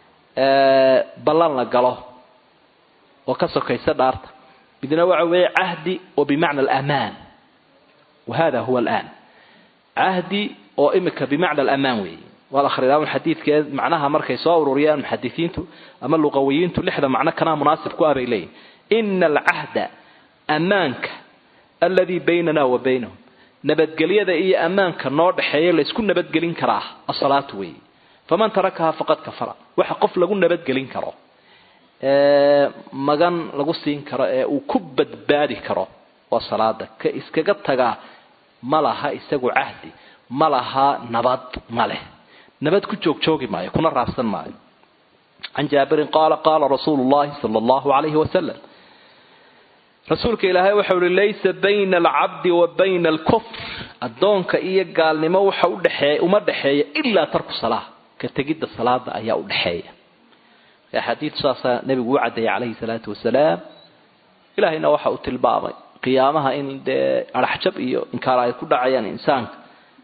ballan la galo oo ka sokaysa dhaarta midna waxa weeye cahdi oo bimacna alamaan wa hada huwa alaan cahdi oo imika bimacna alamaan weeye waa la akhridaa xadiidkeed macnaha markay soo ururiyaan muxadisiintu ama luqawiyiintu lixda macno kanaa munaasib ku ah bay leeyihin ina alcahda ammaanka aladii baynana wa baynahum nabadgelyada iyo ammaanka noo dhexeeya laysku nabadgelin karaa asalaatu weeye faman tarakahaa faqad kafara waxa qof lagu nabadgelin karo magan lagu siin karo ee uu ku badbaadi karo waa salaada ka iskaga tagaa ma laha isagu cahdi ma laha nabad ma leh nabad ku joogjoogi maayo kuna raabsan maayo can jaabirin qaala qaala rasuulu llahi sala allahu calayhi wasalam rasuulka ilaahay waxau uhi laysa bayna alcabdi wa bayna alkufr addoonka iyo gaalnimo waxa udhexeeya uma dhexeeya ilaa tarku salaa ka tegidda salaada ayaa u dhexeeya axaadiid saasaa nebigu u caddeeyay calayhi salaatu wasalaam ilaahayna waxa uu tilmaamay qiyaamaha in dee araxjab iyo inkaar ay ku dhacayaan insaanka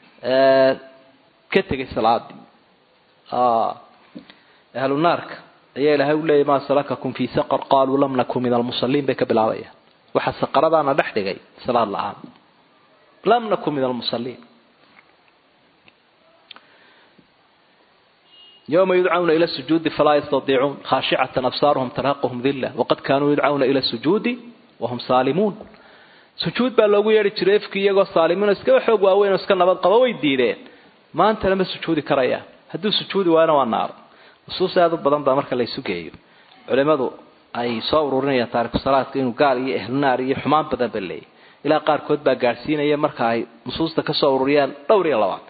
ka tegay salaadii ahlu naarka ayaa ilaahay u leeyay maa salakakum fii saqar qaaluu lam nakun min almusaliin bay ka bilaabayaan waxa saqaradaana dhex dhigay salaad la-aan lam nakun min almusaliin yوma yudcawna ilى الsujuudi falaa yastaiicuun khaashicata absaaruhum tarhaqhm dila waqad kaanuu yudcawna ilى الsujuudi wahum saalimuun sujuud baa loogu yeedhi jiray efki iyagoo saalimiin oo iskaba xoog waaweyn oo iska nabad qaba way diideen maantana ma sujuudi karayaan hadduu sujuudi waayona waa naaro nusuus aad u badan baa marka laysu geeyo culimadu ay soo ururinayaan taariku salaadka inuu gaal iyo ehlunaar iyo xumaan badan ba leeyahy ilaa qaarkood baa gaadhsiinaya marka ay nusuusta kasoo ururiyaan dhowr iyo labaad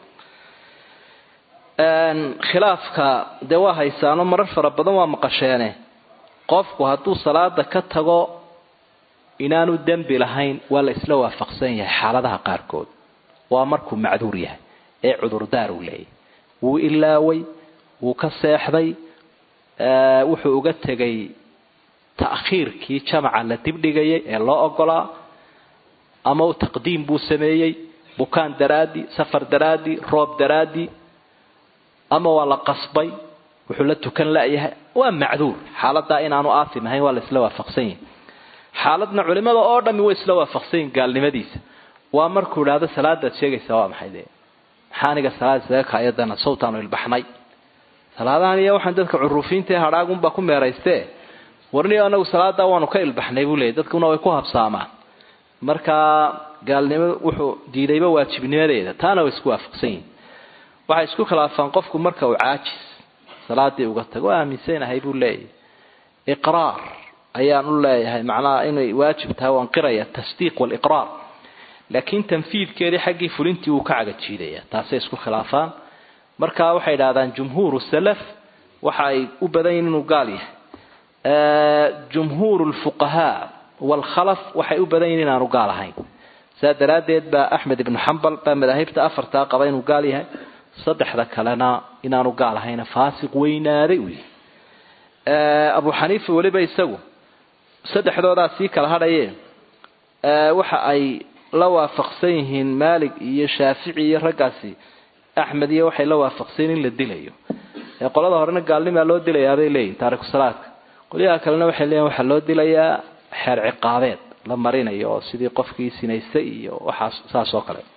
khilaafka dee waa haysaano marar fara badan waa maqasheene qofku hadduu salaada ka tago inaanu dembi lahayn waa la isla waafaqsan yahay xaaladaha qaarkood waa markuu macduur yahay ee cudurdaar uu leeyahy wuu ilaaway wuu ka seexday wuxuu uga tegay ta'khiirkii jamaca la dibdhigayay ee loo ogolaa ama u taqdiim buu sameeyey bukaan daraadii safar daraadii roob daraadii ama waa la qasbay wuxuu la tukan layahay waa macduur xaaladaa inaanu aasim ahayn waa la isla waafaqsan yahay xaaladna culimada oo dhami way isla waafaqsan yihin gaalnimadiisa waa markuu idhaahdo salaadaad sheegaysaa waa maxay dee maxaa aniga salaad isaga kaayadana sawtaanu ilbaxnay salaadahan iyo waxaan dadka curuufiinta ee hadhaagunbaa ku meeraystee warniyo anagu salaadaa waanu ka ilbaxnay buu leeyay dadkuna way ku habsaamaan markaa gaalnimo wuxuu diidayba waajibnimadeeda taana way isku waafaqsan yihin waxay isku khilaafaan qofku marka uu caajis salaadii uga tago aaminsanahay buu leeyahay iqraar ayaan u leeyahay macnaha inay waajib tahay waan qiraya tasdiiq waliqraar laakiin tanfiidkeedii xaggii fulintii wuu ka cagajiidaya taasay isku khilaafaan marka waxay idhahdaan jumhuuru salaf waxa ay u badan yihin inuu gaal yahay jumhuuru lfuqahaa waalkhalaf waxay u badan yihin inaanu gaal ahayn saa daraaddeed baa axmed ibnu xambal baa madaahibta afartaa qaba inuu gaal yahay saddexda kalena inaanu gaal ahayna faasiq weynaaday uu yahay abu xaniifa weliba isagu saddexdoodaa sii kala hadhaye waxa ay la waafaqsan yihiin maalig iyo shaafici iyo raggaasi axmed iyo waxay la waafaqsan in la dilayo qolada horena gaalnimaa loo dilayaabay leeyihin taariku salaadka qolyaha kalena waxay leeyihin waxaa loo dilayaa xeer ciqaabeed la marinayo oo sidii qofkii sinaystay iyo waxaas saas oo kale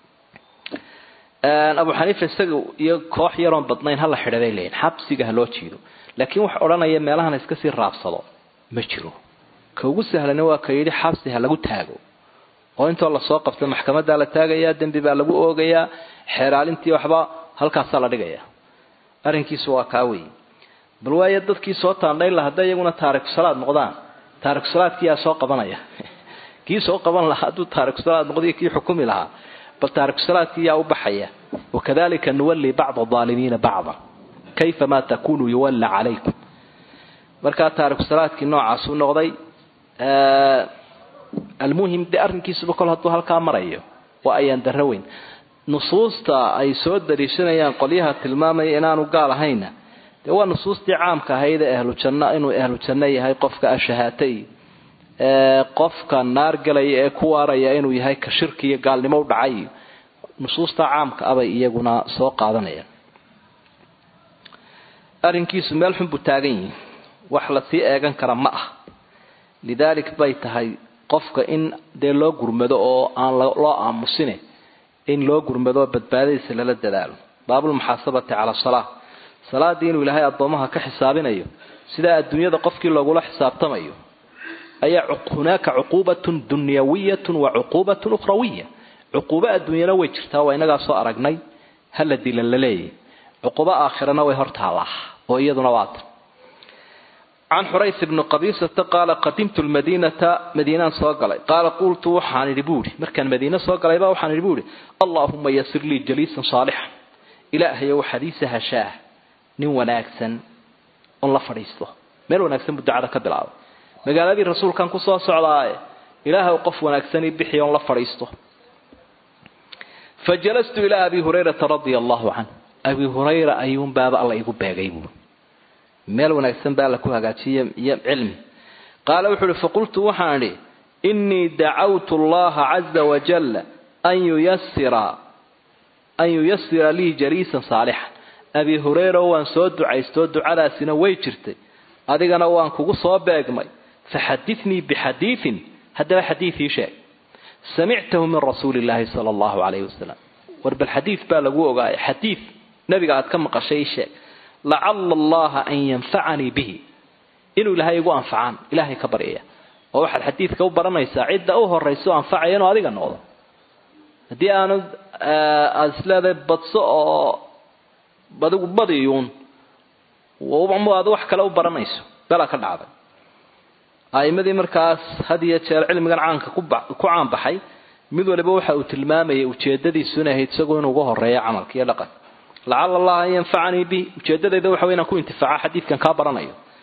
abu xaniifa isaga iyo koox yaroon badnayn hala xidha bay leeyihin xabsiga ha loo jiido laakiin wax odhanaya meelahan iska sii raabsado ma jiro ka ugu sahlana waa ka yidhi xabsi ha lagu taago oo intoo lasoo qabta maxkamadaa la taagayaa dembi baa lagu oogayaa xeeraalintii waxba halkaasaa la dhigaya arrinkiisu waa kaa wey bal waayo dadkii soo taandhayn laha hadday iyaguna taariku salaad noqdaan taariku salaadkii yaa soo qabanaya kii soo qaban lahaa hadduu taariku salaad noqdiyo kii xukumi lahaa bal taariku salaadkii yaa u baxaya wakadalika nuwalli bacda aalimiina bacda kayfa ma takunu yuwalla calaykum markaa taariku salaadkii noocaasuu noqday almuhim de arrinkiisuba kol hadduu halkaa marayo waa ayaan darro weyn nusuusta ay soo daliishanayaan qolyaha tilmaamaya inaanu gaal ahayna dee waa nusuustii caamka ahayd ee ahlu janno inuu ahlu janno yahay qofka ashahaatay qofka naar galaya ee ku waaraya inuu yahay ka shirki iyo gaalnimo u dhacay nusuusta caamka abay iyaguna soo qaadanayaan arrinkiisu meel xun buu taagan yihi wax lasii eegan kara ma ah lidaalik bay tahay qofka in dee loo gurmado oo aan loo aamusine in loo gurmado badbaadadiisa lala dadaalo baabulmuxaasabati cala salaa salaadii inuu ilaahay addoomaha ka xisaabinayo sidaa adduunyada qofkii loogula xisaabtamayo ayaa hunaaka cuquubatun dunyawiyatun wa cuquubatun ukhrawiya cuquubo adduunyana way jirtaa waa inagaa soo aragnay hala dilan la leeyahy cuquubo aakhirana way hortaallaa oo iyaduna waata can xurays bni qabiisata qaala qadimtu lmadiinata madiinaan soo galay qaala qultu waxaan idhi buuhi markaan madiine soo galayba waxaan idhi buuhi allaahuma yasir lii jaliisan saalixan ilaahayow waxaad ii sahashaa nin wanaagsan on la fadhiisto meel wanaagsan buu ducada ka bilaabay magaaladii rasuulkan kusoo socdaaye ilaahay qof wanaagsan ii bixi on la fadhiisto fa jalastu ilaa abi hurayrata radia allahu canh abi hurayra ayuunbaaba alla igu beegay buui meel wanaagsan baa alla ku hagaajiye iyo cilmi qaala wuxuu uhi faqultu waxaan idhi innii dacawtu allaha caza wajalla an yuyasira an yuyasira lii jaliisan saalixan abi hurayra waan soo ducaystoo ducadaasina way jirtay adigana waan kugu soo beegmay faxadinii bixadiiin haddaba xadiiii sheeg samictahu min rasuuli illaahi sala allahu calayhi wasalam war bal xadiid baa lagu ogaaya xadiid nabiga aad ka maqashay ii sheeg lacala allaha an yanfacanii bihi inuu ilaahay igu anfacaan ilaahay ka baryaya oo waxaad xadiidka u baranaysaa cidda u horayso anfacaya inuu adiga noqdo haddii aanu aada isleedahay badso oo adigu badiyuun aad wax kale u baranayso bela ka dhacday a'imadii markaas had iyo jeer cilmigan caanka ku caanbaxay mid waliba waxa uu tilmaamayay ujeedadiisu inay ahayd isagoo inuu uga horeeyo camalka iyo dhaqan lacala allaha an yanfacanii bi ujeedadayda waxa wey inaan ku intifaaca xadiidkan kaa baranayo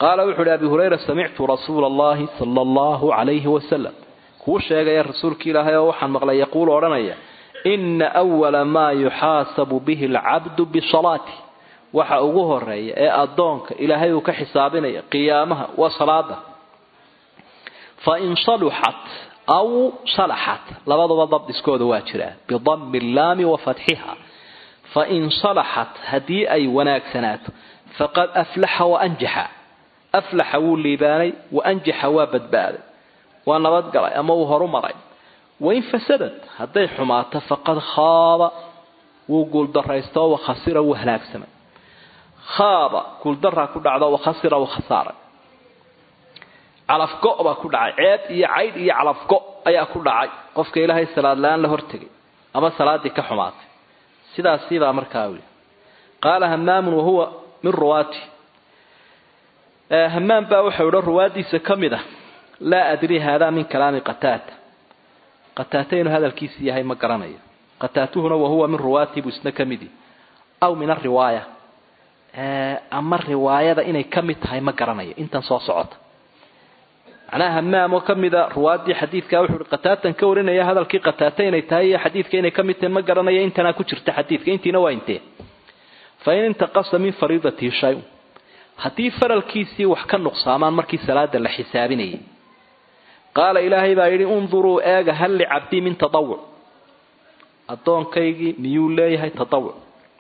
qaala wuxu uhi abi hurayra samictu rasuula allahi sala allahu calayhi wasalam kuu sheegaya rasuulka ilaahay oo waxaan maqlay yaquulu odhanaya ina awala maa yuxaasabu bihi alcabdu bisalaati waxa ugu horeeya ee addoonka ilaahay uu ka xisaabinaya qiyaamaha waa salaada fain saluxat aw salaxat labaduba dabdiskooda waa jiraa bidami illaami wa fatxiha fain salaxat haddii ay wanaagsanaato faqad aflaxa waanjaxa aflaxa wuu liibaanay waanjaxa waa badbaaday waa nabadgalay ama uu horu maray wain fasadad hadday xumaato faqad khaaba wuu guuldaraysto wakhasira wuu halaagsamay khaaba guuldaraa ku dhacdo wakhasira wuu khasaaray calafgo baa ku dhacay ceeb iyo caydh iyo calafgo ayaa ku dhacay qofka ilaahay salaad la-aan la hortegay ama salaadii ka xumaatay sidaasibaa markaa wili qaala hamaamun wahuwa min ruwaati hamaam baa waxau idhi ruwaadiisa ka mid ah laa adri haadaa min kalaami qataata qataata inuu hadalkiisi yahay ma garanayo qataatuhuna wahuwa min ruwaati buu isna ka midi aw min ariwaaya ama riwaayada inay ka mid tahay ma garanayo intan soo socota macnaha hamaam oo ka mida ruwaadii xadiidka wuxuu ihi qataatan ka warinaya hadalkii qataata inay tahay iyo xadiidka inay ka mid tahay ma garanayo intanaa ku jirta xadiidka intiina waa intee fa in intaqasa min fariidatihi shay-un haddii faralkiisii wax ka nuqsaamaan markii salaada la xisaabinayay qaala ilaahay baa yidhi unduruu eega hal licabdii min tadawuc addoonkaygii miyuu leeyahay tadawuc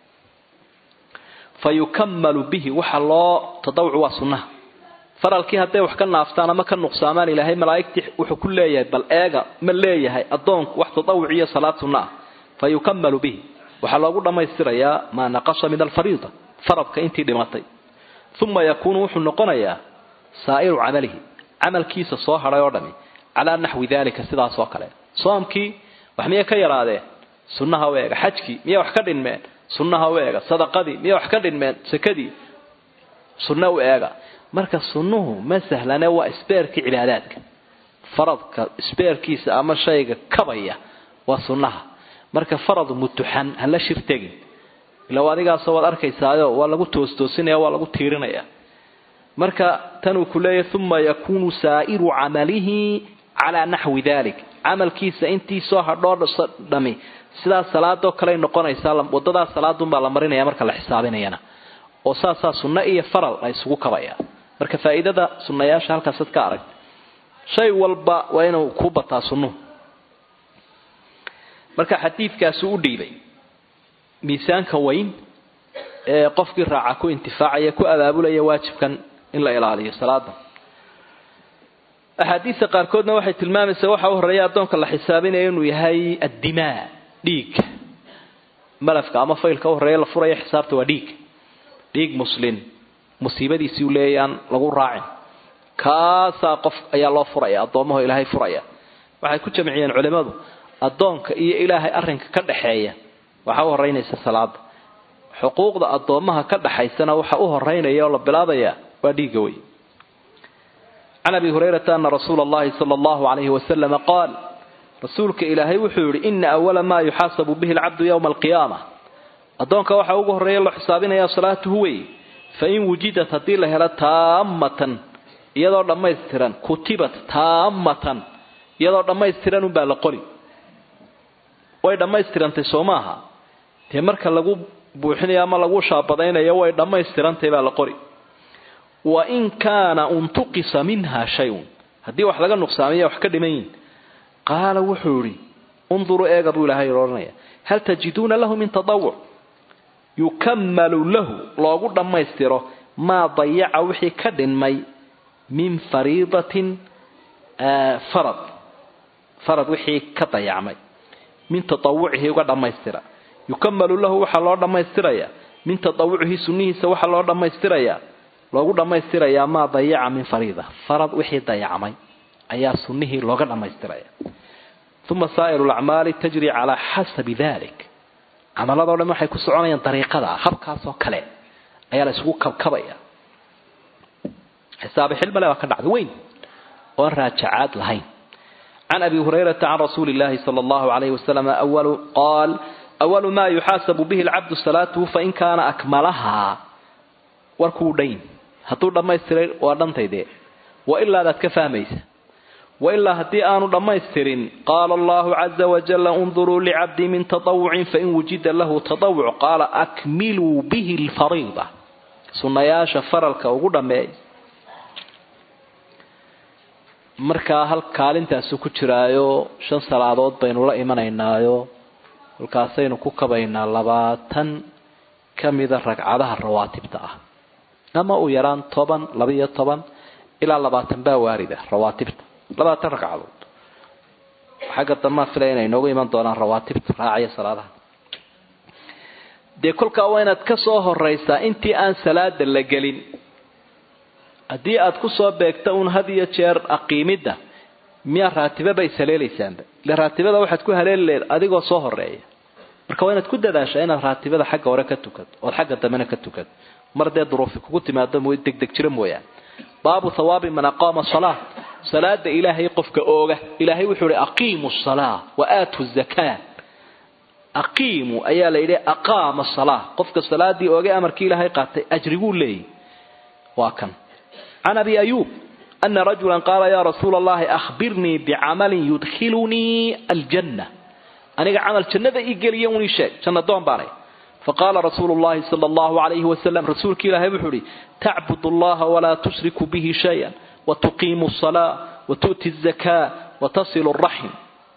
fa yukamalu bihi waxa loo tadawuc waa sunnaha faralkii hadday wax ka naaftaan ama ka nuqsaamaan ilaahay malaa'igtii wuxuu ku leeyahay bal eega ma leeyahay addoonku wax tadawuc iyo salaad sunna ah fa yukamalu bihi waxaa loogu dhammaystirayaa maa naqasa min alfariida faradka intii dhimatay uma yakuunu wuxuu noqonayaa saa'iru camalihi camalkiisa soo hadhay oo dhami calaa naxwi dalika sidaas oo kale soomkii wax miyay ka yaraadeen sunnaha u eega xajkii miyay wax ka dhinmeen sunnaha u eega sadaqadii miyay wax ka dhinmeen sakadii sunna u eega marka sunnuhu ma sahlane waa isbeerkii cibaadaadka faradka isbeerkiisa ama shayga kabaya waa sunnaha marka farad mutuxan hala shir tegin ila adigaasoo waad arkaysaayo waa lagu toostoosinaya waa lagu tiirinaya marka tanuu ku leeyahy uma yakuunu saa'iru camalihi calaa naxwi dalik camalkiisa intii soo hadhoo dhami sidaa salaadoo kaley noqonaysaa wadadaa salaadunbaa la marinaya marka la xisaabinayana oo saasaa sunno iyo faral la isugu kabaya marka faa'iidada sunnayaasha halkaasaad ka arag shay walba waa inuu ku bataa sunnuhu marka xadiidkaasu u dhiibay miisaanka weyn ee qofkii raaca ku intifaacaya ku abaabulaya waajibkan in la ilaaliyo salaada axaadiista qaarkoodna waxay tilmaamaysaa waxa u horeeya addoonka la xisaabinaya inuu yahay addimaa dhiig malafka ama faylka u horeeya la furaya xisaabta waa dhiig dhiig muslin musiibadiisii u leeyaan lagu raacin kaasaa qof ayaa loo furaya addoomaho ilaahay furaya waxay ku jamciyeen culimmadu addoonka iyo ilaahay arrinka ka dhaxeeya waxaa u horeynaysa salaada xuquuqda addoommaha ka dhaxaysana waxa u horeynaya oo la bilaabaya waa dhiigga wey can abi hurayrata ana rasuula allahi sala allahu calayhi wasalama qaal rasuulka ilaahay wuxuu yihi ina awala maa yuxaasabu bihi alcabdu yowma alqiyaama addoonka waxaa ugu horreeya loo xisaabinaya salaatuhu wey fain wujidat haddii la helo taamatan iyadoo dhammaystiran kutibat taamatan iyadoo dhammaystiran unbaa la qori way dhammaystirantay soo maaha dee marka lagu buuxinayo ama lagu shaabadaynayo way dhammaystirantay baa la qori wa in kaana untuqisa minha shay-un haddii wax laga nuqsaamiya wax ka dhiman yihin qaala wuxuu idhi unduruu eega buu ilaahay odhanaya hal tajiduuna lahu min tadawuc yukamalu lahu loogu dhammaystiro maa dayaca wixii ka dhinmay min fariidatin farad farad wixii ka dayacmay min taawucihi uga dhammaystira yukamalu lahu waxaa loo dhammaystiraya min taawucihi sunnihiisa waxaa loo dhammaystiraya loogu dhammaystirayaa maa dayaca min fariida farad wixii dayacmay ayaa sunnihii looga dhammaystiraya uma saa'iru lacmaali tajri calaa xasabi dalik camaladoo dhan waxay ku soconayaan dariiqada habkaasoo kale ayaa la isugu kabkabaya xisaabi xilmale baa ka dhacda weyn oon raajacaad lahayn can abi hurayrata can rasuuli llahi sala allahu alayhi wasalam awalu qaal awalu maa yuxaasabu bihi alcabdu salaatuhu fain kaana akmalahaa warkuu dhayn hadduu dhammaystiray waa dhantaydee wa ilaadaad ka fahmaysa wailaa haddii aanu dhammaystirin qaala allahu caza wajalla unduruu licabdii min tatawucin fain wujida lahu tatawuc qaala akmiluu bihi lfariida sunnayaasha faralka ugu dhammeey markaa hal kaalintaasu ku jiraayo shan salaadood baynu la imanaynaayo kolkaasaynu ku kabaynaa labaatan ka mida ragcadaha rawaatibta ah ama u yaraan toban labaiyo toban ilaa labaatan baa waarida rawaatibta labaatan ragcadood xagga damaa filaya inay noogu iman doonaan rawaatibta raacaya salaadaha dee kolkaa waa inaad ka soo horaysaa intii aan salaada la gelin haddii aad kusoo beegta uun had iyo jeer aqiimidda miyaa raatibaba is haleelaysaanba ile raatibada waxaad ku haleeli leed adigoo soo horeeya marka waa inaad ku dadaashaa inaad raatibada xagga hore ka tukato ood xagga dambena ka tukato mar dee duruufi kugu timaado m degdeg jiro mooyaane baabu hawaabi man aqaama salaa salaada ilaahay qofka ooga ilaahay wuxuu ihi aqiimu salaa wa aatu zakaa aqiimu ayaa la yidhi aqaama salaa qofka salaadii oogay amarkii ilaahay qaatay ajriguu leeyahy waa kan can abi ayuub ana rajula qaala ya rasuula allahi ahbirnii bicamalin yudkhilunii aljanna aniga camal jannada ii geliya un ii sheeg janna doon baanay faqaala rasuulu llahi sala allahu alayhi wasalam rasuulki ilaahay wuxuu ihi tacbud allaha walaa tushriku bihi shayan watuqiimu salaa watu'ti zakaa watasilu raxim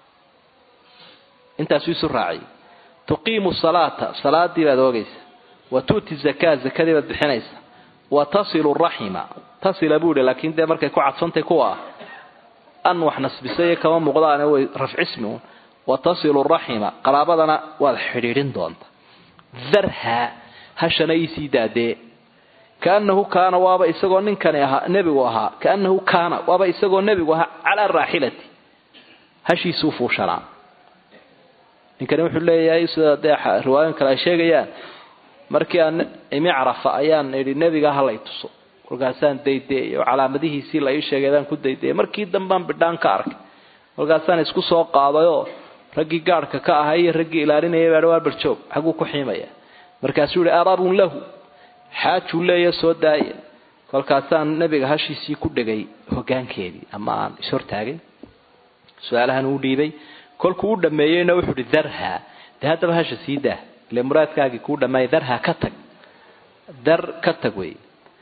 intaasuu isu raaciyay tuqiimu salaata salaadii baad oogaysa watu'ti zakaa zakadii baad bixinaysa watasilu raxima tasila buu yihi laakiin dee markay ku cadfantay kuwa an wax nasbisay kama muuqdaane way rafcismi un watasilu raxima qaraabadana waad xidhiidhin doonta darha hashana iisii daadee kaanahu kaana waaba isagoo ninkani ahaa nebigu ahaa kaanahu kaana waaba isagoo nebigu ahaa calaa raaxilati hashiisuu fuushanaa ninkani wuxuu leeyahay sida dee riwaayoyin kale ay sheegayaan markii aan imi carafa ayaan idhi nebiga halay tuso kolkaasaan daydeeyay oo calaamadihiisii la ii sheegaydaan ku daydeeyay markii dambaan bidhaan ka arkay kolkaasaan isku soo qaadayoo raggii gaadhka ka ahaa iyo raggii ilaalinaya baa waa barjoog xaguu ku xiimaya markaasuu yihi arabun lahu xaajuu leeya soo daaya kolkaasaan nebiga hashiisii ku dhegay hogaankeedii ama aan ishortaagay su-aalahan uu dhiibay kolkuu u dhameeyeyna wuxuu ihi darha dee haddaba hasha sii daa ile muraadkaagii kuu dhammaayay darha ka tag dar ka tag wey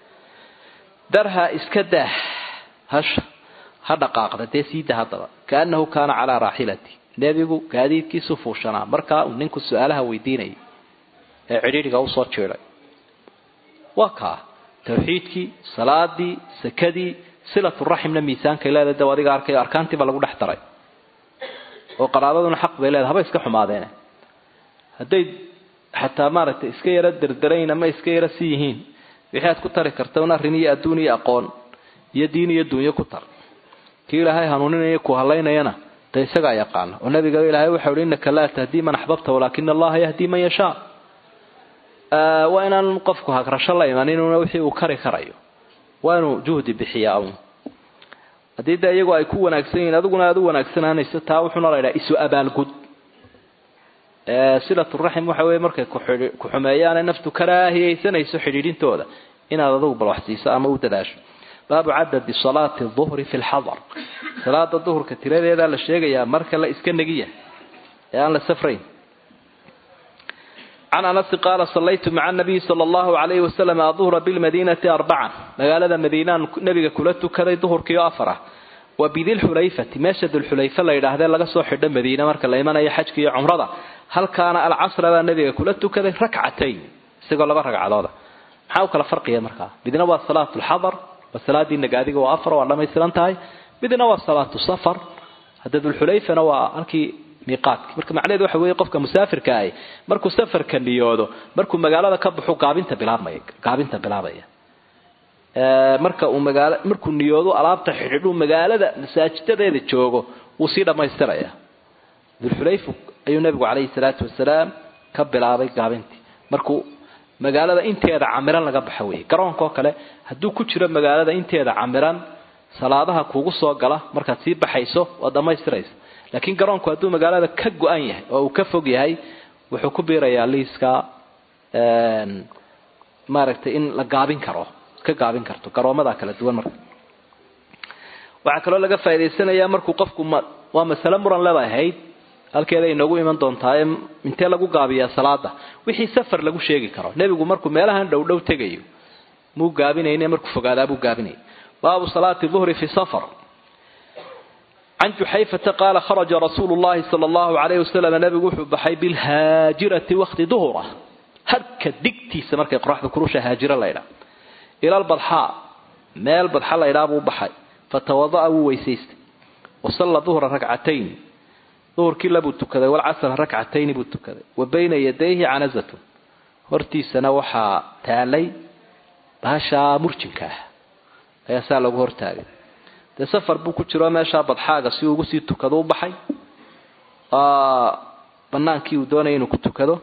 darha iska daa hasha ha dhaqaaqda dee sii daa haddaba kaanahu kaana calaa raaxilati nebigu gaadiidkiisu fuushanaa markaa uu ninku su-aalaha weydiinayay ee cidhiidhiga usoo jiiday waa kaa tawxiidkii salaadii sakadii silaturaximna miisaankay leedahay daw adiga arkayo arkaantiiba lagu dhex daray oo qaraabaduna xaq bay leedahay haba iska xumaadeene hadday xataa maaragtay iska yaro derderayn ama iska yaro si yihiin wixii aad ku tari karta un arrin iyo adduun iyo aqoon iyo diin iyo dunyo ku tar kii ilaahay hanuuninaya ku halaynayana dee isagaa yaqaana oo nabiga ilaahay waxau hi innaka laa tahdii man axbabta walaakina allaha yahdii man yashaa waa inaan qofku hagrasho la imaninuna wixii uu kari karayo waa inuu juhdi bixiyaa un haddii dee iyagu ay ku wanaagsan yihiin adiguna aad u wanaagsanaanayso taa wuxuuna la ydhaha isu abaalgud silaturaxim waxa weye markay ku xumeeyaane naftu karaahiyaysanayso xidhiidhintooda inaad adigu bal wax siiso ama u dadaasho baabu cadadi salaati duhri fi lxadar salaada duhurka tiradeedaa la sheegayaa marka la iska negiya ee aan la safrayn can anasi qaala sallaytu maca nabiyi sala allahu alayhi wasalam aduhra bilmadiinati arbacan magaalada madiinaan nabiga kula tukaday duhurkiio afar ah wa bidilxulayfati meesha dulxulayfa la yidhaahdee laga soo xidho madiine marka la imanayo xajka iyo cumrada halkaana alcasra baa nabiga kula tukaday rakcatayn isagoo laba ragcadooda maxaa u kala farqiya markaa midna waa salaatu lxadar waa salaadii nagaadiga waa afar waa dhamaystiran tahay midna waa salaatu safar hadda dulxulayfana waa halkii miiqaadki marka macnaheedu waxa weeye qofka musaafirka ahi markuu safarka niyoodo markuu magaalada ka baxo gaabinta bilaabmaya gaabinta bilaabaya marka uu magaala markuu niyoodo alaabta xidhiidhuu magaalada masaajidadeeda joogo wuu sii dhammaystiraya dulxulayf ayuu nabigu calayhi salaatu wasalaam ka bilaabay gaabintii markuu magaalada inteeda camiran laga baxo weeye garoonkaoo kale hadduu ku jiro magaalada inteeda camiran salaadaha kugu soo gala markaad sii baxayso waad dhammaystiraysa laakiin garoonku hadduu magaalada ka go-an yahay oo uu ka fog yahay wuxuu ku biirayaa liiska maaragtay in la gaabin karo ka gaabin karto garoomadaa kala duwan marka waxaa kaloo laga faa'idaysanayaa markuu qofku waa masale muran leba ahayd halkeeda inoogu iman doontaa intee lagu gaabiyaa salaada wixii safar lagu sheegi karo nebigu markuu meelahan dhowdhow tegayo muu gaabinayne markuu fogaadaa buu gaabinaya baabu salaati duhri fi safar can juxayfata qaala kharaja rasuulu llahi sala allahu alayh wasalam nebigu wuxuu baxay bilhaajirati wakti duhura harka digtiisa markay qoraxda kurusha haajiro laydhaa ila lbadxaa meel badxa laydhaa buu baxay fatawada'a wuu weysaystay wasalla duhra rakcatayn duhurkii labuu tukaday walcasra rakcatayni buu tukaday wa bayna yadayhi canazatun hortiisana waxaa taalay baashaa murjinka ah ayaa saa lagu hortaagay dee safar buu ku jiro meeshaa badxaaga si uu ugu sii tukado u baxay banaankii uu doonaya inuu ku tukado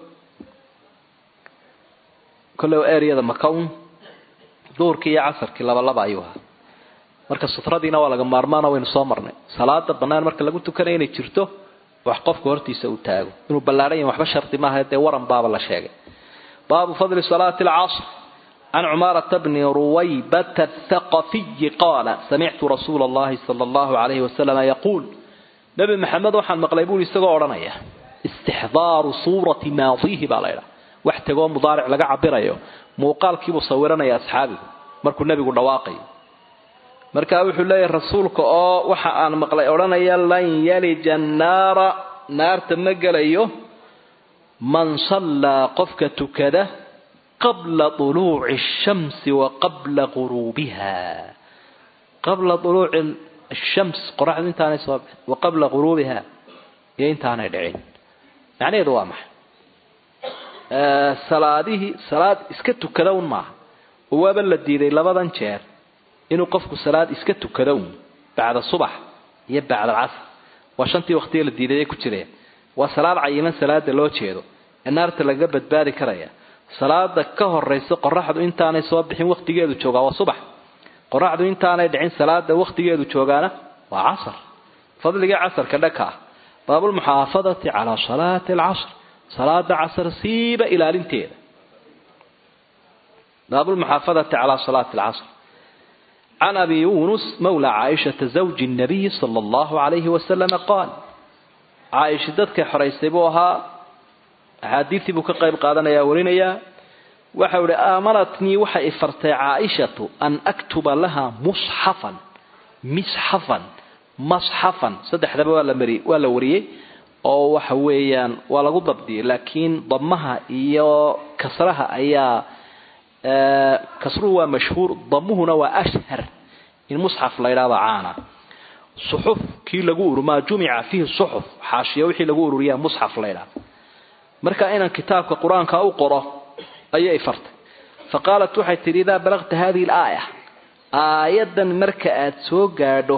kolley eryada makaun duhurkii iyo casarkii labalaba ayuu ahaa marka sutradiina waa laga maarmaana waynu soo marnay salaada banaan marka lagu tukanaya inay jirto wax qofka hortiisa uu taago inuu ballaadhan yahay waxba shardi maaha dee waran baaba la sheegay baabu fadli salaati alcasr can cumaarata bni ruwaybata athaqafiyi qaala samictu rasuula allahi sala allahu alayhi wasalama yaquul nebi maxamed waxaan maqlay buui isagoo odhanaya istixdaaru suurati maadiihi baa laydhaha wax tegoo mudaaric laga cabirayo muuqaalkiibuu sawiranaya asxaabigu markuu nebigu dhawaaqayo markaa wuxuu leeyahay rasuulka oo waxa aan maqlay odhanaya lan yalija annaara naarta ma gelayo man sallaa qofka tukada qabla uluuci ashamsi wa qabla guruubiha qabla uluuci ashams qoraxdu intaanay soo bixin wa qabla guruubiha iyo intaanay dhicin macnaheedu waa maxay salaadihii salaad iska tukada un maaha oo waaba la diiday labadan jeer inuu qofku salaad iska tukado un bacda subax iyo bacda casr waa shantii waqtiga la diiday ay ku jireen waa salaad cayiman salaada loo jeedo ee naarta lagaga badbaadi karaya salaada ka horaysa qoraxdu intaanay soo bixin waqtigeedu joogaa waa subax qoraxdu intaanay dhicin salaada waqtigeedu joogaana waa casr fadligii casarka dhaka ah baabulmuxaafadati calaa salaati alcasr salaada casr siiba ilaalinteeda baabulmuxaafadati calaa salaati alcasr can abi yunus mawla caaishata zawji nabiyi sala allahu alayhi wasalama qaal caaisha dadkay xoraysay buu ahaa axaadiistii buu ka qayb qaadanayaa warinayaa waxau ihi aamanatnii waxay ifartay caaishatu an aktuba laha musxafan misxafan masxafan saddexdaba waa la mari waa la wariyey oo waxa weeyaan waa lagu dabdiyay laakiin damaha iyo kasraha ayaa kasruhu waa mashhuur damuhuna waa ashhar in musxaf la ydhahdo caana suxuf kii lagu ur maa jumica fiihi suxuf xaashiya wixii lagu ururiyaa musxaf la ydhahdo marka inaan kitaabka qur-aanka u qoro ayay fartay fa qaalat waxay tidhi idaa balagta hadihi alaaya aayadan marka aad soo gaadho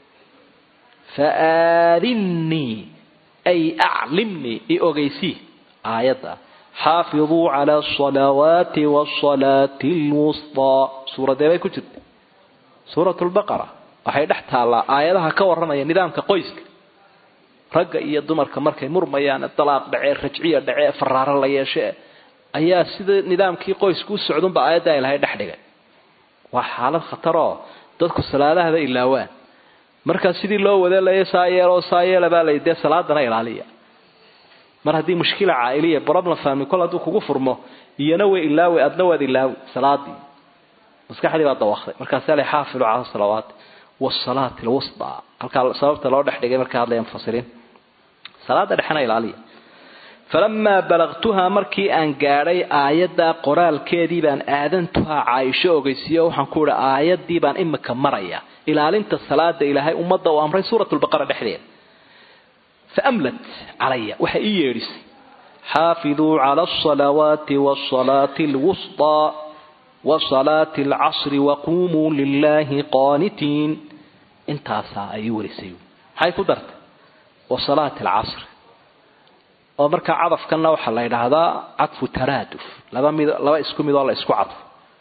fa aadinnii ay aclimnii i ogeysii aayadda xaafiduu cala asalawaati wasalaati lwustaa suuradee bay ku jirta suurat lbaqara waxay dhex taallaa aayadaha ka warramaya nidaamka qoyska ragga iyo dumarka markay murmayaan dalaaq dhacee rajciya dhacee faraaro la yeeshe ayaa sida nidaamkii qoysku u socdunba aayadda ay lahay dhex dhigay waa xaalad khataroo dadku salaadahaba ilaawaan markaa sidii loo wadeelaya saa yeeloo saa yeela baa lay dee salaadana ilaaliya mar haddii mushkila caailiya problem family kol hadduu kugu furmo iyana way ilaawi adna waad ilaawi salaadii maskaxdii baa dawaqday markaasaa la xaafilu cala salawaati wasalaati alwustaa halkaa sababta loo dhex dhigay markay hadlaya mufasiriin salaada dhexena ilaaliya falamaa balaqtuhaa markii aan gaadhay aayaddaa qoraalkeedii baan aadantuhaa caaisho ogeysiiyo waxaan ku ihi aayadii baan imika maraya ilaalinta salaada ilaahay ummadda uu amray suurat lbaqara dhexdeeda faamlat calaya waxay ii yeedhisay xaafiduu cala alsalawaati wasalaati alwustaa wasalaati alcasri waquumuu lilaahi qaanitiin intaasaa ay ii warisay maxay ku dartay wasalaati alcasri oo markaa cadafkanna waxaa la yidhaahdaa cadfu taraaduf laba mid laba isku mid oo la isku cadfo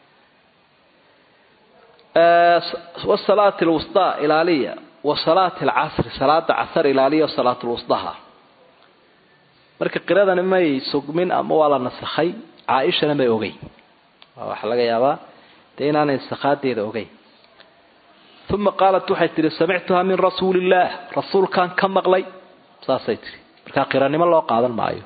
wasalaati alwustaa ilaaliya wasalaati alcasri salaada casar ilaaliya salaat lwusdaha marka qiradani may sugmin ama waa la nasakhay caaishana may ogeyn waxaa laga yaabaa dee inaanay sakaadeeda ogeyn uma qaalat waxay tihi samictuhaa min rasuuli illaah rasuulkaan ka maqlay saasay tihi markaa qiranimo loo qaadan maayo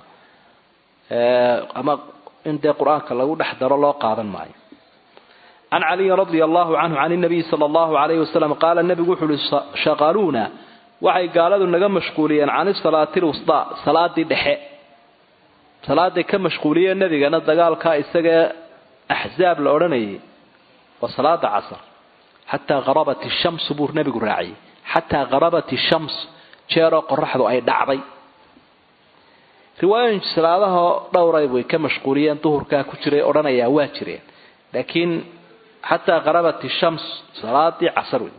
ama in dee qur-aanka lagu dhex daro loo qaadan maayo can caliyin radia allahu canhu can nabiyi sala allahu alayhi wasalam qaala nebigu wuxu uhi shaqaluuna waxay gaaladu naga mashquuliyeen can isalaati lwusdaa salaadii dhexe salaaday ka mashquuliyeen nebigana dagaalkaa isagae axzaab la odhanayay waa salaada casar xataa harabat ishamsu buu nebigu raaciyey xataa harabat ishams jeeroo qoraxdu ay dhacday riwaayooyinka salaadaha dhowray way ka mashquuliyeen duhurkaa ku jiray odhanayaa waa jireen laakiin xataa harabat ishams salaadii casar wey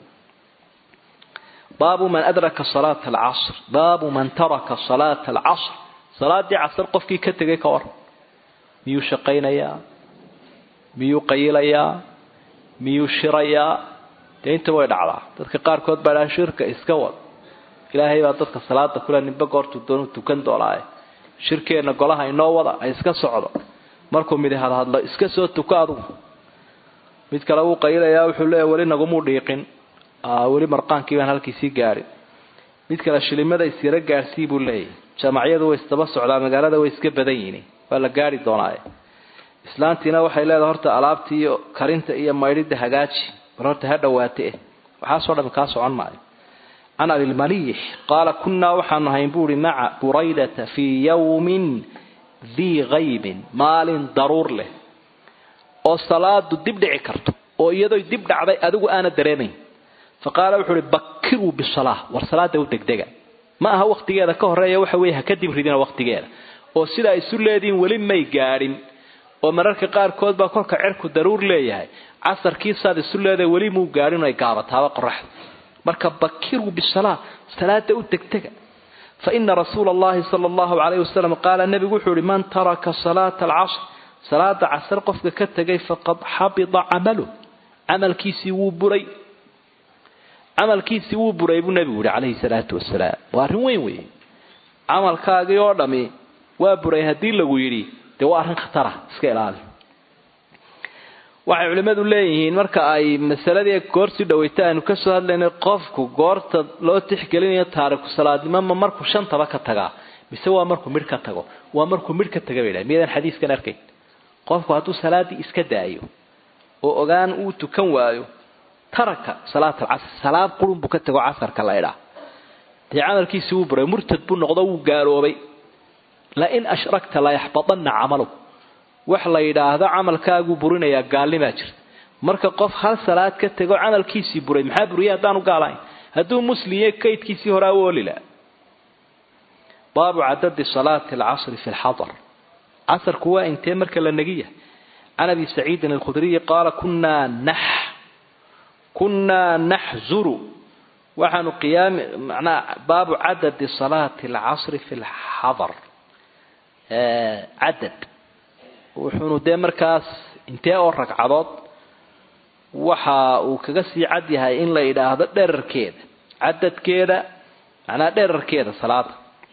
baabu man adraka salaata alcasr baabu man taraka salaata alcasr salaadii casar qofkii ka tegay ka waran miyuu shaqaynayaa miyuu qayilayaa miyuu shirayaa dee inta way dhacdaa dadka qaarkood baa dhaha shirka iska wad ilaahay baa dadka salaada kule ninba goortuu doonu tukan doonaaye shirkeenna golaha inoo wada ay iska socdo markuu midi hadhadlo iska soo tuko adugu mid kale wuu qayilayaa wuxuu leeya weli nagumuu dhiiqin weli marqaankii baan halkiisii gaadhin mid kale shilimada isyaro gaadhsii buu leeyahy jaamacyadu way isdaba socdaa magaalada way iska badan yihiin waa la gaari doonaaye islaantiina waxay leedahay horta alaabtii iyo karinta iyo maydhida hagaaji bal horta ha dhawaate waxaasoo dhami kaa socon maayo can abilmaliix qaala kunnaa waxaanu ahayn buuhi maca buraydata fii yawmin dii kaybin maalin daruur leh oo salaadu dib dhici karto oo iyadoy dib dhacday adigu aana dareemayn fa qaala wuxuu uhi bakiruu bisalaa war salaada u degdega ma aha wakhtigeeda ka horeeya waxa weeye ha ka dib ridina wakhtigeeda oo sidaa isu leediin weli may gaadhin oo mararka qaarkood baa kolka cerku daruur leeyahay casarkii saad isu leedahay weli muu gaadhin ay gaabataaba qoraxda marka bakiruu bisalaa salaada u degdega fa ina rasuula allahi sala allahu calayhi wasalam qaala nebigu wuxuu ihi man taraka salaata alcasr salaada casar qofka ka tegay faqad xabida camaluh camalkiisii wuu buray camalkiisii wuu buray buu nebigu yihi calayhi salaatu wasalaam waa arrin weyn weeye camalkaagii oo dhami waa buray haddii lagu yidhi dee waa arrin khatara iska ilaali waxay culimmadu leeyihiin marka ay masaladii goorsii dhaweyta aynu kasoo hadlaynay qofku goorta loo tixgelinayo taariku salaadnimo ma markuu shantaba ka tagaa mise waa markuu midh ka tago waa markuu midh ka taga bay dhahay miyadan xadiiskan arkayn qofku hadduu salaadii iska daayo oo ogaan uu tukan waayo taraka salaat alcasr salaad qurun buu ka tago casarka la idhaa dee camalkiisii wuu buray murtad buu noqdo wuu gaaloobay lain ashrakta layaxbadanna camaluk wax la yidhaahdo camalkaaguu burinayaa gaalnimaa jirta marka qof hal salaad ka tego camalkiisii buray maxaa buriyay haddaanu gaalahayn hadduu musliye kaydkiisii horaa u olila baabu cadadi salaati alcasri fi lxadar casarku waa intee marka la negiya can abi saciidin alkhudriyi qaala kunaa nax kunaa naxzuru waxaanu qiyaami manaa baabu cadadi salaati alcasri fi lxadar cadad wuxuunu dee markaas intee oo ragcadood waxa uu kaga sii cad yahay in la yidhaahdo dherarkeeda cadadkeeda macnaa dherarkeeda salaada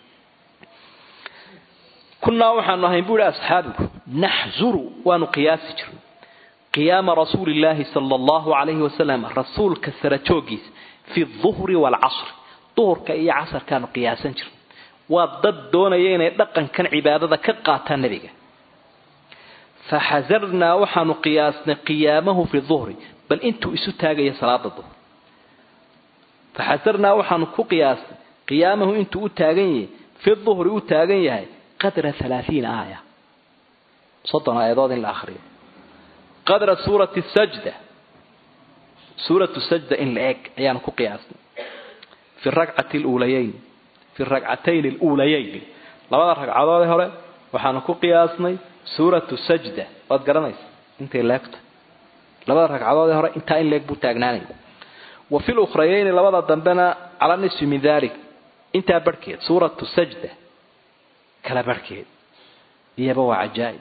kunnaa waxaanu ahayn bu ihi asxaabigu naxzuru waanu qiyaasi jirnay qiyaama rasuuli illaahi sala allahu calayhi wasalam rasuulka sara joogiisa fi duhri waalcasri duhurka iyo casarkaanu qiyaasan jirnay waa dad doonaya inay dhaqankan cibaadada ka qaataan nebiga faxasarnaa waxaanu qiyaasnay qiyaamahu fi duhri bal intuu isu taagaya salaada duhr faxasarnaa waxaanu ku qiyaasnay qiyaamahu intuu u taagan yahay fi duhri u taagan yahay qadra halaaiina aaya soddon aayadood in la akriyo qadra suurati sajda suuratu sajda in la eg ayaanu ku qiyaasnay fi rakcati luulayeyn fi rakcatayn aluulayeyn labada ragcadoodee hore waxaanu ku qiyaasnay suuratu sajda waad garanaysa intay leegta labada ragcadoodee hore intaa in leeg buu taagnaanaya wa fi lukhrayeyni labada dambena cala nisfi min dalik intaa barhkeed suuratu sajda kala barhkeed iyaba waa cajaa'ib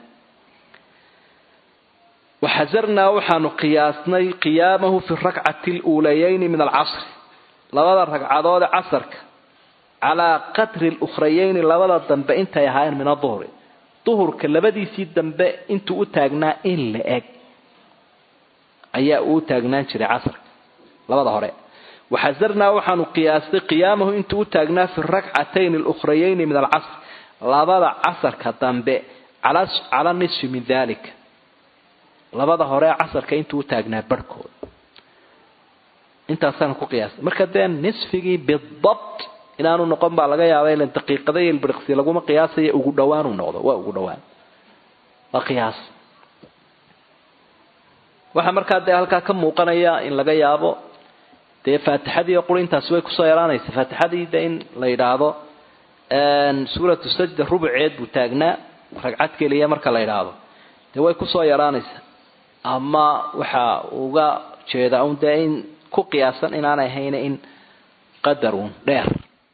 waxasarnaa waxaanu qiyaasnay qiyaamahu fi rakcati luulayeyni min alcasri labada ragcadoode casarka calaa qadri lukhrayeyni labada dambe intay ahaayeen min aduhri duhurka labadiisii dambe intuu u taagnaa in la eg ayaa uu taagnaan jiray casrka labada hore waxasarnaa waxaanu qiyaastay qiyaamahu intuu u taagnaa fi rakcatayn alukhrayayni min alcasr labada casarka dambe cala nisfi min dalika labada hore casarka intuu u taagnaa barhkooda intaasaanu ku qiyaastay marka dee nisfigii bidabt inaanu noqon baa laga yaaba ilan daqiiqada iyo ilbiriqsi laguma qiyaasaya ugu dhawaanuu noqdo waa ugu dhawaan waa qiyaas waxaa markaa dee halkaa ka muuqanaya in laga yaabo dee faatixadii quri intaasi way kusoo yaraanaysa faatixadii de in la yidhaahdo suuratu sajda rubuceed buu taagnaa ragcad keliya marka la yidhaahdo dee way kusoo yaraanaysa ama waxa uga jeeda un dee in ku qiyaasan inaanay ahayn in qadar uun dheer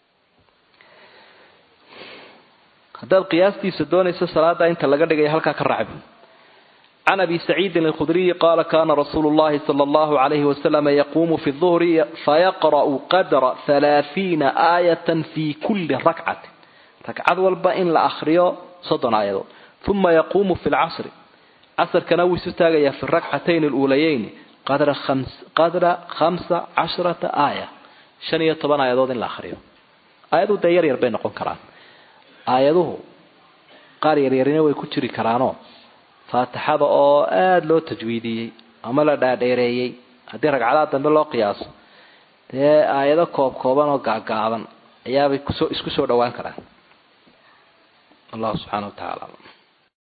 haddaad qiyaastiisa doonayso salaada inta laga dhigaya halkaa ka racbi can abi saciidin alkhudriyi qaala kana rasuulu llahi sala allahu alayhi wasalama yaquumu fi duhri fayaqra'u qadra halaahiina aayatan fi kulli rakcatin ragcad walba in la akriyo soddon aayadood uma yaquumu fi lcasri casarkana wuu isu taagayaa fi rakcatayn aluulayeyni qadra khamsa cashrata aaya shan iyo toban aayadood in la akriyo aayaduhu dee yar yar bay noqon karaan aayaduhu qaar yaryarina way ku jiri karaanoo faatixada oo aada loo tajwiidiyey ama la dhaadheereeyey haddii ragcadaha dambe loo qiyaaso dee aayado koob kooban oo gaagaaban ayaabay kusoo isku soo dhowaan karaan allahu subxaana wa tacaala